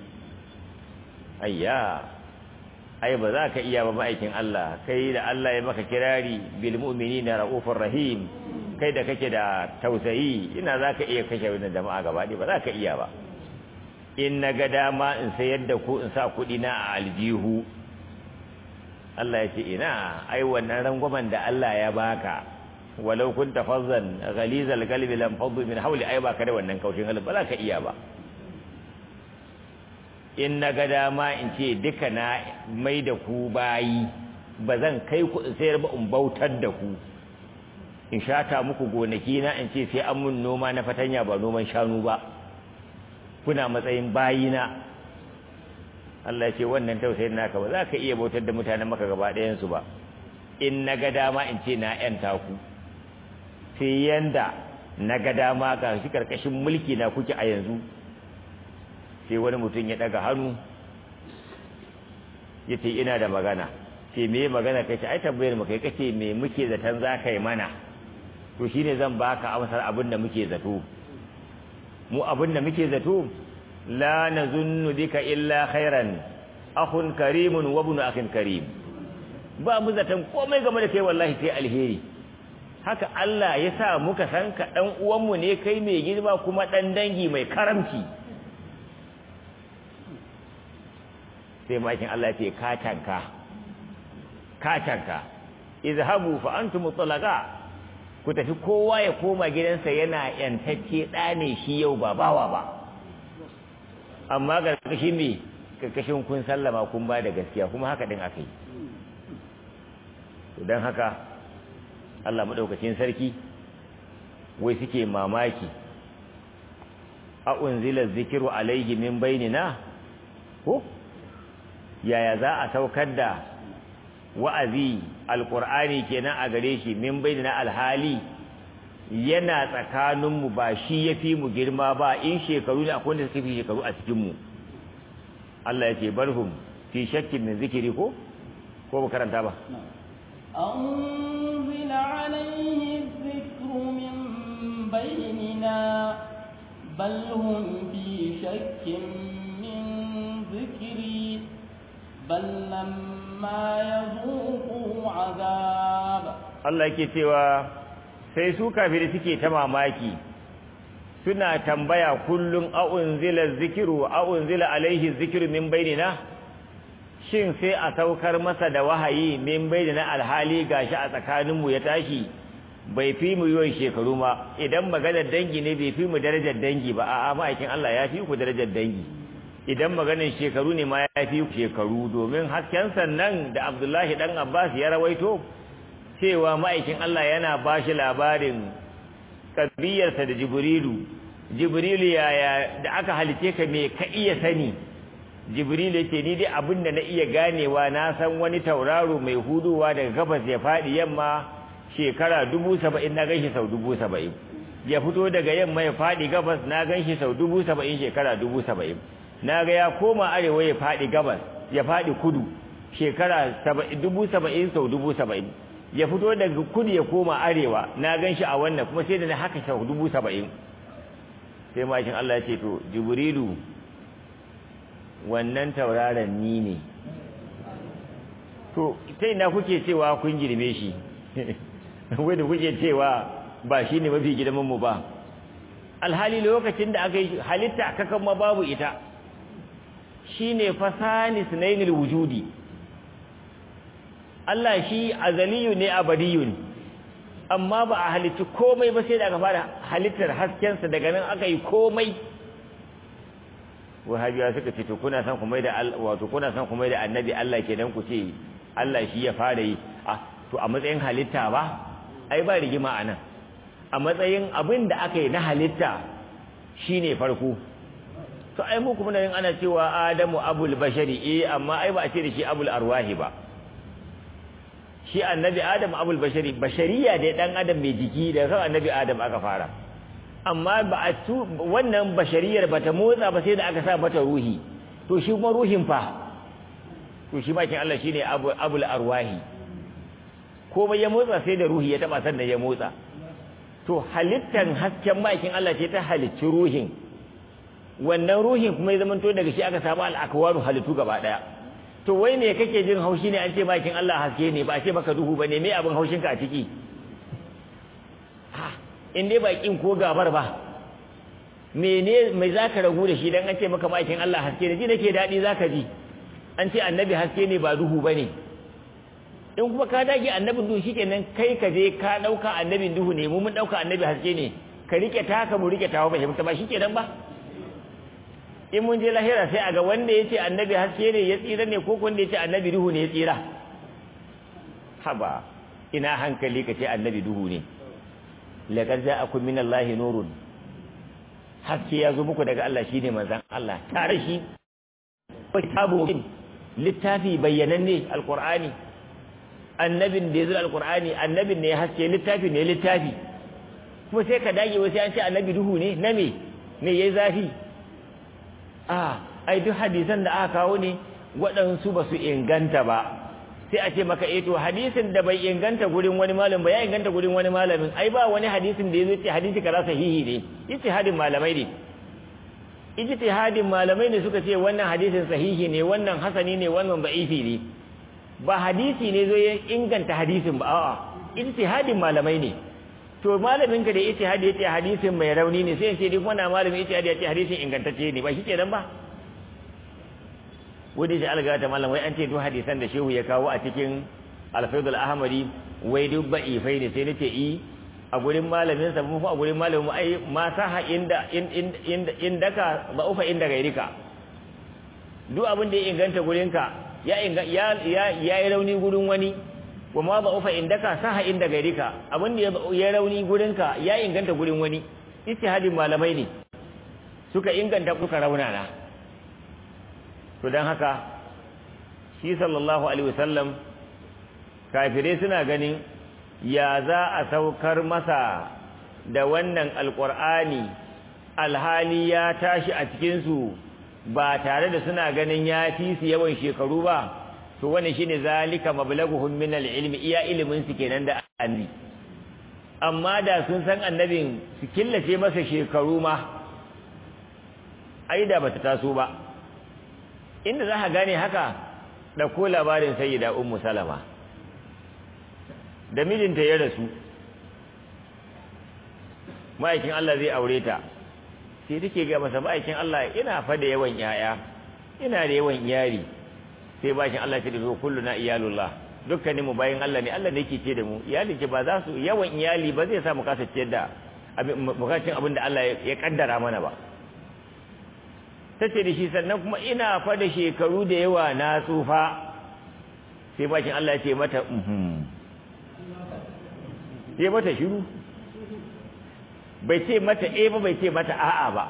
B: ayya ai ba za ka iya ba ma'aikin Allah kai da Allah ya maka kirari bil mu'minina raufur rahim kai da kake da tausayi ina za ka iya kashe wannan jama'a gaba ba za ka iya ba in na ga dama in sayar da ku in sa kuɗi na a aljihu Allah ya ce ina ai wannan rangwamen da Allah ya baka walau kunta fazzan ghalizal qalbi lam faddu min hawli ai baka da wannan kaushin halin ba za ka iya ba in na ga dama in ce duka na mai da ku bayi ba zan kai ku in sayar ba in bautar da ku in shata muku gonaki na in ce sai an mun noma na fatanya ba noman shanu ba kuna matsayin bayina Allah ya ce wannan tausayin naka ba za ka iya bautar da mutanen maka gaba ɗayansu ba in na ga dama in ce na ‘yanta ku sai yanda na ga dama ga shi karkashin mulki na kuke a yanzu sai wani mutum ya ɗaga hannu ya ce ina da magana ce me magana kai ce ai tambayar mu kai kace me muke zaton za ka yi mana to shine zan baka amsar abin da muke zato mu abin da muke zato la nazunnu bika illa khairan akhun karimun wa ibn akhin karim ba mu zaton komai game da kai wallahi sai alheri haka Allah ya sa muka san ka dan uwan mu ne kai mai girma kuma dan dangi mai karamci sai makin Allah ya ce ka tanka ka tanka izhabu fa antum mutlaqa ku tafi kowa ya koma gidansa yana yantacce ɗa ne shi yau ba bawa ba amma karkashin me karkashin kun sallama kun ba da gaskiya kuma haka din aka yi don haka Allah maɗaukacin sarki wai suke mamaki a unzila zikiru alaihi min bainina ko yaya za a saukar da wa'azi alƙur'ani kenan a gare shi min bainina alhali yana tsakaninmu ba shi ya fi mu girma ba in shekaru ne akwai wanda suka fi shekaru a cikinmu Allah ya ce barhum fi shakkin min zikiri ko ko ba karanta ba
A: أنزل عليه الذكر من بيننا بل هم في شك من ذكري بل لما يذوقوا عذاب
B: Allah yake cewa sai su kafiri suke ta mamaki suna tambaya kullum a'unzila zikiru a'unzila alaihi zikiru min bainina shin sai a saukar masa da wahayi min bainina alhali gashi a tsakaninmu ya tashi bai fi mu yawan shekaru ma idan maganar dangi ne bai fi mu darajar dangi ba a'a ma'aikin Allah ya fi ku darajar dangi idan maganar shekaru ne ma ya fi ku shekaru domin hasken sannan da Abdullahi dan Abbas ya rawaito cewa ma'aikin Allah yana ba shi labarin kabiyarsa da Jibrilu Jibrilu yaya da aka halice ka me ka iya sani Jibrilu yake ni dai abin da na iya ganewa na san wani tauraro mai huduwa daga gabas ya faɗi yamma shekara dubu saba'in na ganshi sau dubu saba'in ya fito daga yamma ya faɗi gabas na ganshi sau dubu saba'in shekara dubu saba'in na ga ya koma arewa ya faɗi gabas ya faɗi kudu shekara dubu saba'in sau dubu saba'in ya fito daga kudu ya koma arewa na gan shi a wannan kuma sai da na haka sau dubu saba'in sai mashin Allah ya ce to jibrilu wannan tauraron ni ne to sai na kuke cewa kun girme shi wanda kuke cewa ba shi ne mafi girmanmu ba alhali lokacin da aka yi halitta kakan ma babu ita shi ne fasani sunainil wujudi Allah shi azaliyu ne abadiyun amma ba a halitti komai ba sai da aka fara halittar haskensa daga nan aka yi komai wahabiya suka ce to kuna san kuma da wato kuna san kuma da annabi Allah kenan ku ce Allah shi ya fara yi ah to a matsayin halitta ba ai ba rigima anan a matsayin abin da aka yi na halitta shine farko to ai mu kuma nan ana cewa Adamu abul bashari eh amma ai ba a ce da shi abul arwahi ba shi annabi Adam abul bashari bashariya da dan adam mai jiki da kan annabi Adam aka fara amma ba a tu wannan bashariyar bata motsa ba sai da aka sa mata ruhi to shi kuma ruhin fa to shi bakin Allah shine abul arwahi komai ya motsa sai da ruhi ya taba sannan ya motsa to halittan hasken bakin Allah ce ta halicci ruhin wannan ruhin kuma ya zamanto daga shi aka samu al-akwaru halittu gaba daya to wai me kake jin haushi ne an ce bakin Allah haske ne ba a ce maka duhu bane me abin haushinka a ciki ha in dai bakin ko gabar ba mene mai zaka ragu da shi dan an ce maka bakin Allah haske ne ji nake dadi zaka ji an ce annabi haske ne ba duhu bane in kuma ka dage annabin duhu shikenan kai ka je ka dauka annabin duhu ne mu mun dauka annabi haske ne ka rike taka mu rike tawa fahimta ba shikenan ba in mun je lahira sai a ga wanda yace annabi haske ne ya tsira ne ko wanda yace annabi duhu ne ya tsira haba ina hankali ka ce annabi duhu ne laqad ja'akum minallahi nurun haske ya zo muku daga Allah shine manzon Allah tare shi kitabu littafi bayyananne alqur'ani annabin da ya zura alqur'ani annabin ne ya haske littafi ne littafi kuma sai ka dage wasu an ce annabi duhu ne na me me yayi zafi a ai duk hadisan da aka kawo ne waɗansu ba su inganta ba sai a ce maka eh to hadisin da bai inganta gurin wani malamin ba ya inganta gurin wani malamin ai ba wani hadisin da yazo ce hadisi kaza sahihi ne ijtihadin malamai ne ijtihadin malamai ne suka ce wannan hadisin sahihi ne wannan hasani ne wannan da'ifi ne ba hadisi ne zo ya inganta hadisin ba a'a ijtihadin malamai ne to malamin ka da ijtihadi yace hadisin mai rauni ne sai ya ce duk wannan malamin ijtihadi yace hadisin ingantacce ne ba shi kenan ba wanda shi alga ta malam wai an ce duk hadisan da shehu ya kawo a cikin alfaidul ahmadi wai duk ba'ifai ne sai nace i a gurin malamin sa mu a gurin malamin mu ai ma saha inda inda indaka ba ufa inda gairika duk abin da ya inganta gurin ka ya ya ya yi rauni gurin wani wa ma ba ufa indaka saha inda gairika abin da ya rauni gurin ka ya inganta gurin wani ijtihadin malamai ne suka inganta kuka raunana to don haka shi sallallahu alaihi wasallam kafirai suna ganin ya za a saukar masa da wannan alkur'ani alhali ya tashi a cikinsu ba tare da suna ganin ya fi su yawan shekaru ba to wannan shine zalika mablaghuhum min ilmi iya ilimin su kenan da annabi amma da sun san annabin su killace masa shekaru ma ai da bata taso ba inda za ka gane haka ɗauko labarin sayyida ummu salama da mijinta ya rasu ma'aikin Allah zai aure ta sai take ga masa ma'aikin Allah ina fa da yawan yaya ina da yawan iyali sai bakin Allah ce da zo kulluna iyalullah dukkanin mu bayin Allah ne Allah ne yake ce da mu iyali ce ba za su yawan iyali ba zai sa mu kasa ciyar da bukatun abin da Allah ya kaddara mana ba ta ce da shi sannan kuma ina fa da shekaru da yawa na tsufa sai bakin Allah ce mata uhum sai mata shiru bai ce mata e ba bai ce mata a'a ba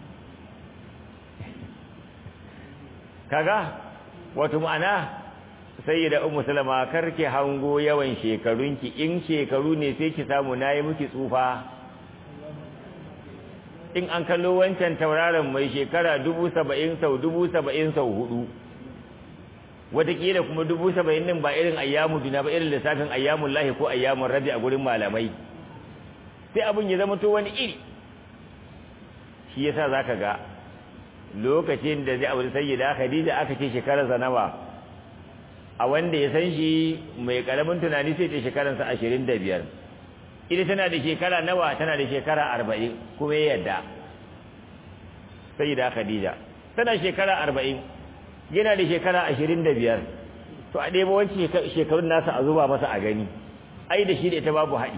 B: kaga wato ma'ana sayyida ummu salama karki hango yawan shekarunki in shekaru ne sai ki samu nayi miki tsufa in an kallo wancan tauraron mai shekara dubu saba'in sau dubu saba'in sau hudu wataƙila kuma dubu saba'in din ba irin ayyamu duna ba irin lissafin ayyamun lahi ko ayyamun rabi a gurin malamai sai abin ya zama to wani iri shi yasa za ka ga lokacin da zai abu sayyida khadija aka ce shekararsa nawa a wanda ya san shi mai karamin tunani sai ce shekararsa ashirin da biyar ita tana da shekara nawa tana da shekara arba'in kuma ya yadda sayyida khadija tana shekara arba'in yana da shekara ashirin da biyar to a ɗaya wancan shekarun nasa a zuba masa a gani ai da shi da ita babu haɗi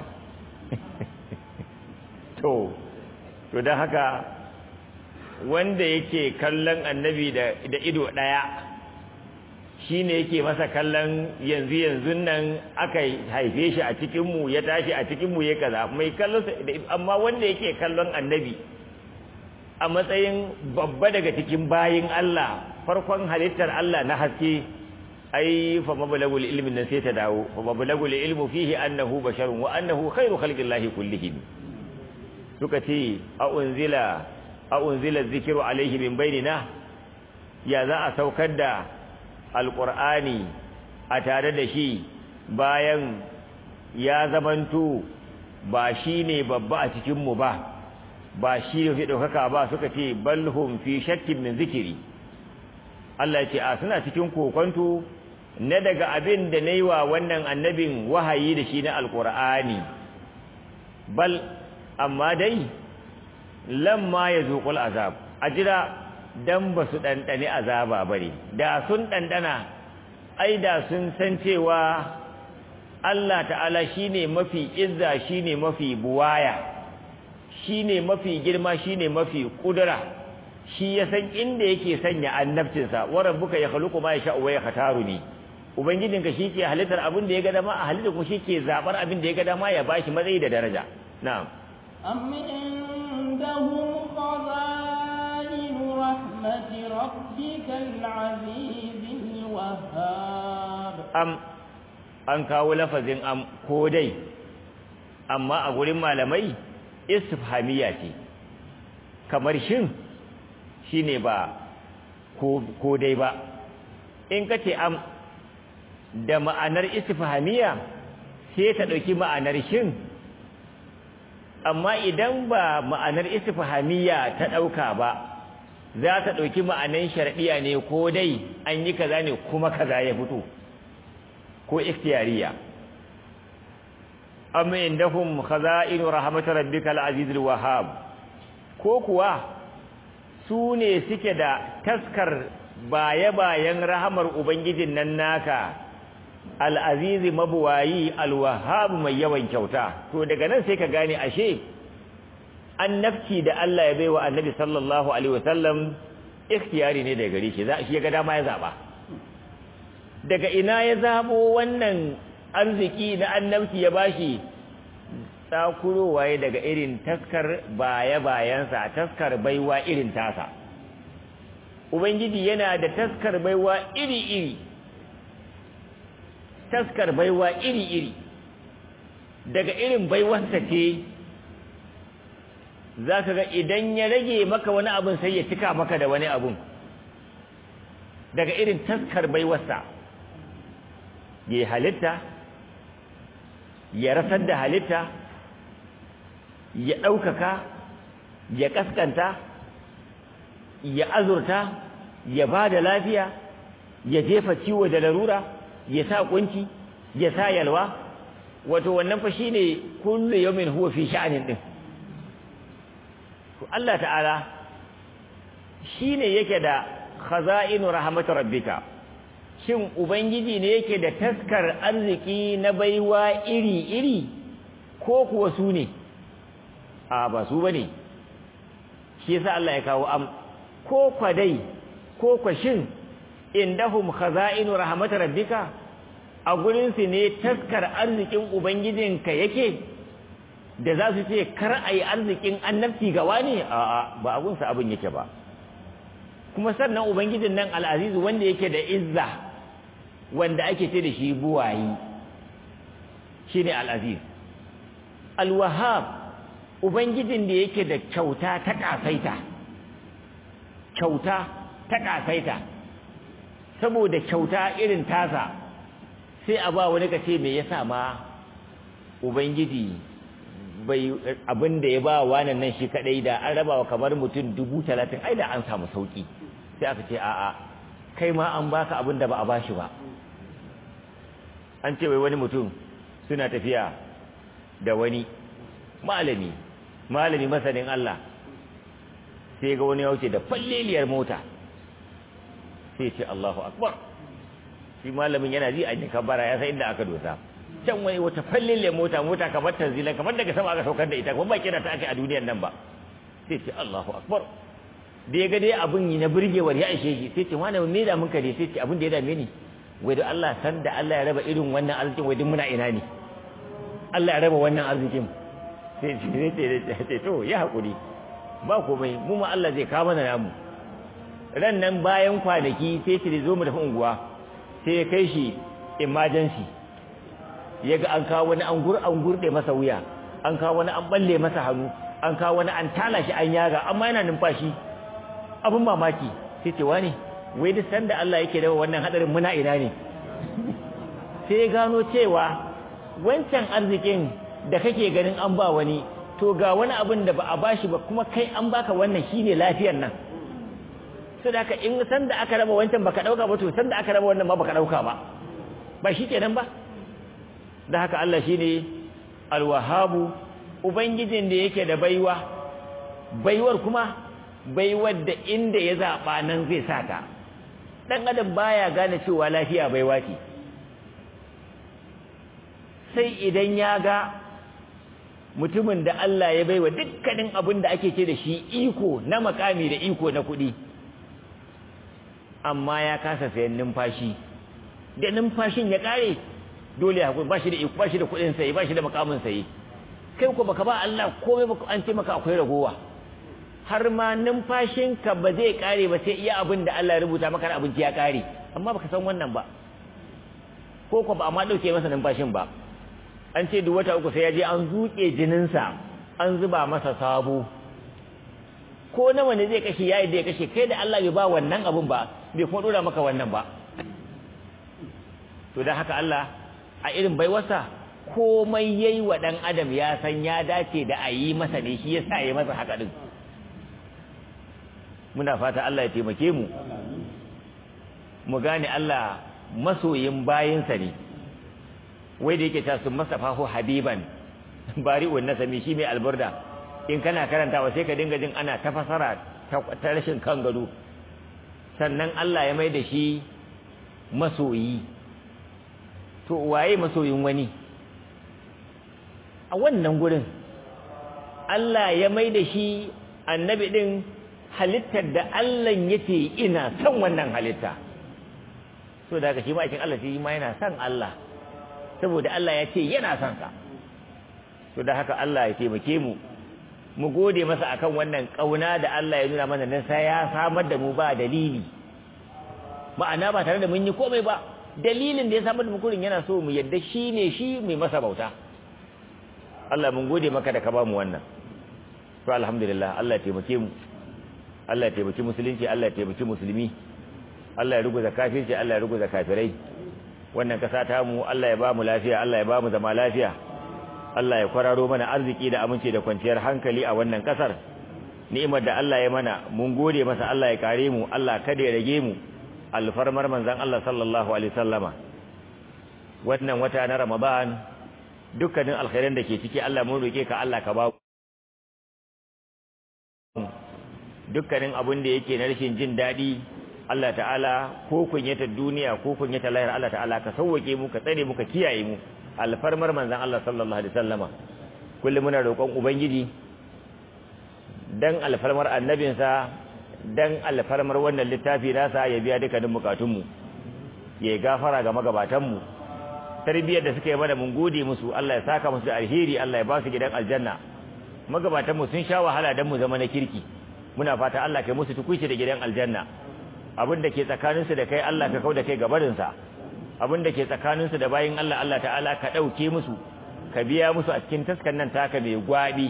B: to to don haka wanda yake kallon annabi da ido ɗaya shi ne yake masa kallon yanzu yanzu nan aka haife shi a cikinmu ya tashi a cikinmu ya kaza mai kallon amma wanda yake kallon annabi a matsayin babba daga cikin bayin Allah farkon halittar Allah na haske ai fa mablagul ilmi nan sai ta dawo fa mablagul ilmu fihi annahu basharun wa annahu khairu khalqillahi kullihim suka ce a unzila a unzila dhikru alaihi min bainina ya za a saukar da alqur'ani a tare da shi bayan ya zamanto ba shine babba a cikin mu ba ba shi ne ɗaukaka ba suka ce balhum fi shakkin min zikiri Allah ya ce a suna cikin kokonto na daga abin da na yi wa wannan annabin wahayi da shi na alƙur'ani bal amma dai lamma ya zuƙul azab a jira dan ba su ɗanɗani azaba ba ne da sun ɗanɗana ai da sun san cewa Allah ta'ala shi ne mafi izza shi ne mafi buwaya shi ne mafi girma shi ne mafi ƙudura shi ya san inda yake sanya annabcinsa wa rabbuka ya khaluqu ma yasha'u wa yakhtaru ni ubangijinka shi ke halittar abin da ya ga dama a halitta kuma shi ke zabar abin da ya ga dama ya bashi matsayi da daraja na'am
A: am indahum khaza'in rahmati rabbikal azizil wahhab
B: am an kawo lafazin am ko dai amma a gurin malamai istifhamiya ce kamar shin shine ba ko dai ba in kace am da ma'anar istifhamiya sai ta dauki ma'anar shin amma idan ba ma'anar istifhamiya ta dauka ba za ta dauki ma'anar shar'iyya ne ko dai an yi kaza ne kuma kaza ya fito ko ikhtiyariya am indahum khaza'inu rahmat rabbikal azizul wahhab ko kuwa su ne suke da taskar baye-bayen rahamar ubangijin nan naka al'azizi mabuwayi alwahab mai yawan kyauta to daga nan sai ka gane ashe annabci da Allah ya baiwa annabi sallallahu alaihi wasallam ikhtiyari ne daga gare shi za shi ga dama ya zaba daga ina ya zabo wannan arziki na annabci ya bashi tsakurowa ya daga irin taskar baya-bayansa taskar baiwa irin tasa ubangiji yana da taskar baiwa iri-iri taskar baiwa iri-iri daga irin baiwarsa ce za ka ga idan ya rage maka wani abin sai ya cika maka da wani abin daga irin taskar baiwarsa ya halitta ya rasar da halitta ya ɗaukaka ya ƙasƙanta ya azurta ya ba da lafiya ya jefa ciwo da larura ya sa kunci ya sa yalwa wato wannan fa shine kullu yawmin huwa fi sha'anin din to Allah ta'ala shine yake da khaza'inu rahmat rabbika shin ubangiji ne yake da taskar arziki na baiwa iri-iri ko kuwa su ne a ba su bane shi yasa Allah ya kawo am ko kwadai ko kwashin indahum khaza'inu rahmat rabbika a gurin su ne taskar arzikin ubangijinka yake da za su ce kar ayi arzikin annabci ga wani a a ba abun sa abin yake ba kuma sannan ubangijin nan al'azizu wanda yake da izza wanda ake ce da shi buwayi shine al'aziz al-wahhab ubangijin da yake da kyauta ta kasaita kyauta ta kasaita saboda kyauta irin tasa sai a ba wani kace me yasa ma ubangiji bai abin da ya ba wannan nan shi kadai da an raba wa kamar mutum dubu talatin ai da an samu sauki sai aka ce a'a kai ma an baka abin da ba a bashi ba an ce wai wani mutum suna tafiya da wani malami malami masanin Allah sai ga wani ya wuce da falleliyar mota sai ce Allahu akbar shi malamin yana ji an yi kabara ya san inda aka dosa can wani wata falleliyar mota mota kamar tanzila kamar daga sama aka saukar da ita kuma ba kira ta aka a duniyar nan ba sai ce Allahu akbar da ya ga dai abin yi na burgewar ya ishe shi sai ce wani me da mun kare sai ce abin da ya dame ni wai da Allah san da Allah ya raba irin wannan arzikin wai duk muna ina ne Allah ya raba wannan arzikin sai ce to ya haƙuri ba komai mu ma Allah zai kawo mana namu ran nan bayan kwanaki sai ce zo mu tafi unguwa sai ya kai shi emergency ya ga an kawo wani an gur an gurde masa wuya an kawo wani an balle masa hannu an kawo wani an tala shi an yaga amma yana numfashi abin mamaki sai ce wani wai duk sanda Allah yake da wannan hadarin muna ina ne sai ya gano cewa wancan arzikin da kake ganin an ba wani to ga wani abin da ba a bashi ba kuma kai an baka wannan shine lafiyar nan so da haka in san da aka raba wancan baka dauka ba to san da aka raba wannan ma baka dauka ba ba shi kenan ba da haka Allah shine alwahabu ubangijin da yake da baiwa baiwar kuma baiwar da inda ya zaba nan zai sata dan adam baya gane cewa lafiya baiwa ce sai idan ya ga mutumin da Allah ya baiwa dukkanin abin da ake ce da shi iko na makami da iko na kuɗi amma ya kasa sayan numfashi da numfashin ya ƙare dole ya ba shi da iko ba shi da kuɗin sayi ba shi da makamin sayi kai ko baka ba Allah komai baka an ce maka akwai ragowa har ma numfashinka ba zai ƙare ba sai iya abin da Allah ya rubuta maka na abinci ya ƙare amma baka san wannan ba ko ko ba amma ɗauke masa numfashin ba an ce duk wata uku sai ya je an zuke jininsa an zuba masa sabo ko nawa ne zai kashe yayi da ya kashe kai da Allah bai ba wannan abun ba bai kuma dora maka wannan ba to dan haka Allah a irin baiwarsa komai yayi wa dan adam ya san ya dace da a yi masa ne shi yasa ya masa haka din muna fata Allah ya taimake mu mu gane Allah masoyin bayinsa ne wai da yake ta sun masafahu habiban bari'un nasami shi mai alburda in kana karantawa sai ka dinga jin ana ta fasara ta rashin kan gado sannan Allah ya mai da shi masoyi to waye masoyin wani a wannan gurin Allah ya mai da shi annabi din halittar da Allah yace ina son wannan halitta so da haka shi ma'aikin Allah shi ma yana son Allah saboda Allah ya ce yana son sa to da haka Allah ya taimake mu mu gode masa akan wannan kauna da Allah ya nuna mana nan sai ya samar da mu ba dalili ma'ana ba tare da mun yi komai ba dalilin da ya samar da mu kurin yana so mu yadda shi ne shi mai masa bauta Allah mun gode maka da ka ba mu wannan to alhamdulillah Allah ya taimake mu Allah ya taimaki musulunci Allah ya taimaki musulmi Allah ya ruguza kafirci Allah ya ruguza kafirai wannan kasa ta mu Allah ya ba mu lafiya Allah ya ba mu zama lafiya Allah ya kwararo mana arziki da aminci da kwanciyar hankali a wannan kasar ni'imar da Allah ya mana mun gode masa Allah ya kare mu Allah kada ya rage mu alfarmar manzon Allah sallallahu alaihi wasallama wannan wata na Ramadan dukkanin alkhairan da ke ciki Allah mun roke ka Allah ka ba dukkanin abin da yake na rashin jin daɗi Allah ta'ala ko kunyata duniya ko kunyata lahir Allah ta'ala ka sauwake mu ka tsare mu ka kiyaye mu alfarmar manzon Allah sallallahu alaihi wasallama kullum muna roƙon ubangiji dan alfarmar annabinsa dan alfarmar wannan littafi nasa ya biya dukkanin bukatun mu ya gafara ga magabatan mu tarbiyyar da suka yi mana mun gode musu Allah ya saka musu alheri Allah ya ba su gidan aljanna magabatan mu sun sha wahala dan mu zama na kirki muna fata Allah kai musu tukuici da gidan aljanna abin da ke tsakaninsu da kai Allah ka kauda kai gabarinsa abin da ke tsakaninsu da bayin Allah Allah ta'ala ka ɗauke musu ka biya musu a cikin taskan nan taka mai gwabi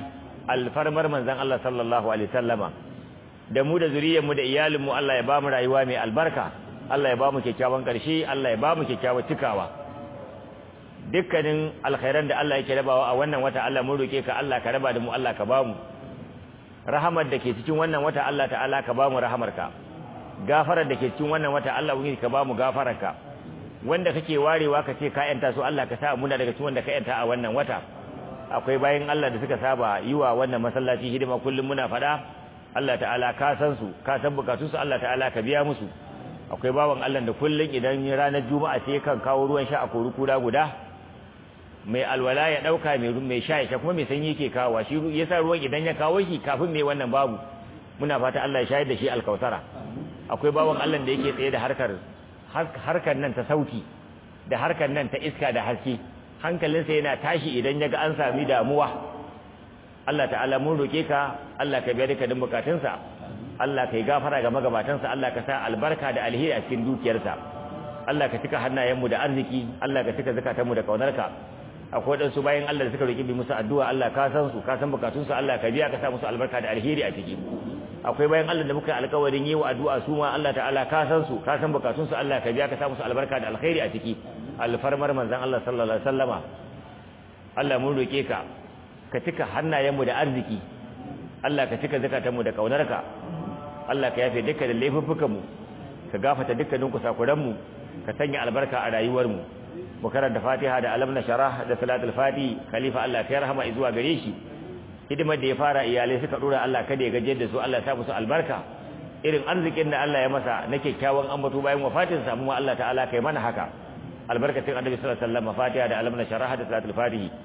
B: alfarmar manzon Allah sallallahu alaihi wasallama da mu da zuriyarmu da iyalinmu Allah ya ba mu rayuwa mai albarka Allah ya ba mu kyakkyawan ƙarshe Allah ya ba mu kyakkyawan cikawa dukkanin alkhairan da Allah yake rabawa a wannan wata Allah mun roke ka Allah ka raba da mu Allah ka ba mu rahamar da ke cikin wannan wata Allah ta'ala ka ba mu rahamarka gafarar da ke cikin wannan wata Allah ubangiji ka ba mu gafararka wanda kake warewa ka ce ka yanta su Allah ka sa muna daga cikin wanda ka yanta a wannan wata akwai bayan Allah da suka saba yi wa wannan masallaci hidima kullum muna faɗa Allah ta'ala ka san su ka san bukatun su Allah ta'ala ka biya musu akwai bawan Allah da kullum idan ranar juma'a sai kan kawo ruwan sha a kori kura guda mai alwala ya dauka mai mai sha ya kuma mai sanyi yake kawo shi yasa ruwan idan ya kawo shi kafin mai wannan babu muna fata Allah ya shayar da shi alkautara akwai bawan Allah da yake tsaye da harkar harkar nan ta sauti da harkar nan ta iska da haske hankalinsa yana tashi idan ya ga an sami damuwa Allah ta'ala mun roke ka Allah ka biya dukkanin bukatunsa Allah ka yi gafara ga magabatansa Allah ka sa albarka da alheri a cikin dukiyarsa Allah ka cika hannayenmu da arziki Allah ka cika zakatanmu da kaunarka akwai wadansu bayan Allah da suka roki bi musu addu'a Allah ka san su ka san bukatunsu Allah ka biya ka sa musu albarka da alheri a ciki akwai bayan Allah da muka yi alƙawarin yi wa addu'a su ma Allah ta'ala ka san su ka san bukatunsu Allah ka biya ka sa musu albarka da alkhairi a ciki alfarmar manzon Allah sallallahu alaihi wasallama Allah mun roke ka ka cika hannayenmu da arziki Allah ka cika zakatanmu da kaunarka Allah ka yafe dukkan laifuffukanmu ka gafata dukkanin kusakuranmu ka sanya albarka a rayuwarmu mu karanta Fatiha da alam nasharah da salatul fati khalifa Allah ya rahama zuwa gare shi hidimar da ya fara iyalai suka dora Allah kada ya gaje da su Allah ya sa musu albarka irin arzikin da Allah ya masa na kyakkyawan ambato bayan wafatin sa mu Allah ta'ala kai mana haka albarkatin annabi sallallahu alaihi wasallam Fatiha da alam nasharah da salatul fatihi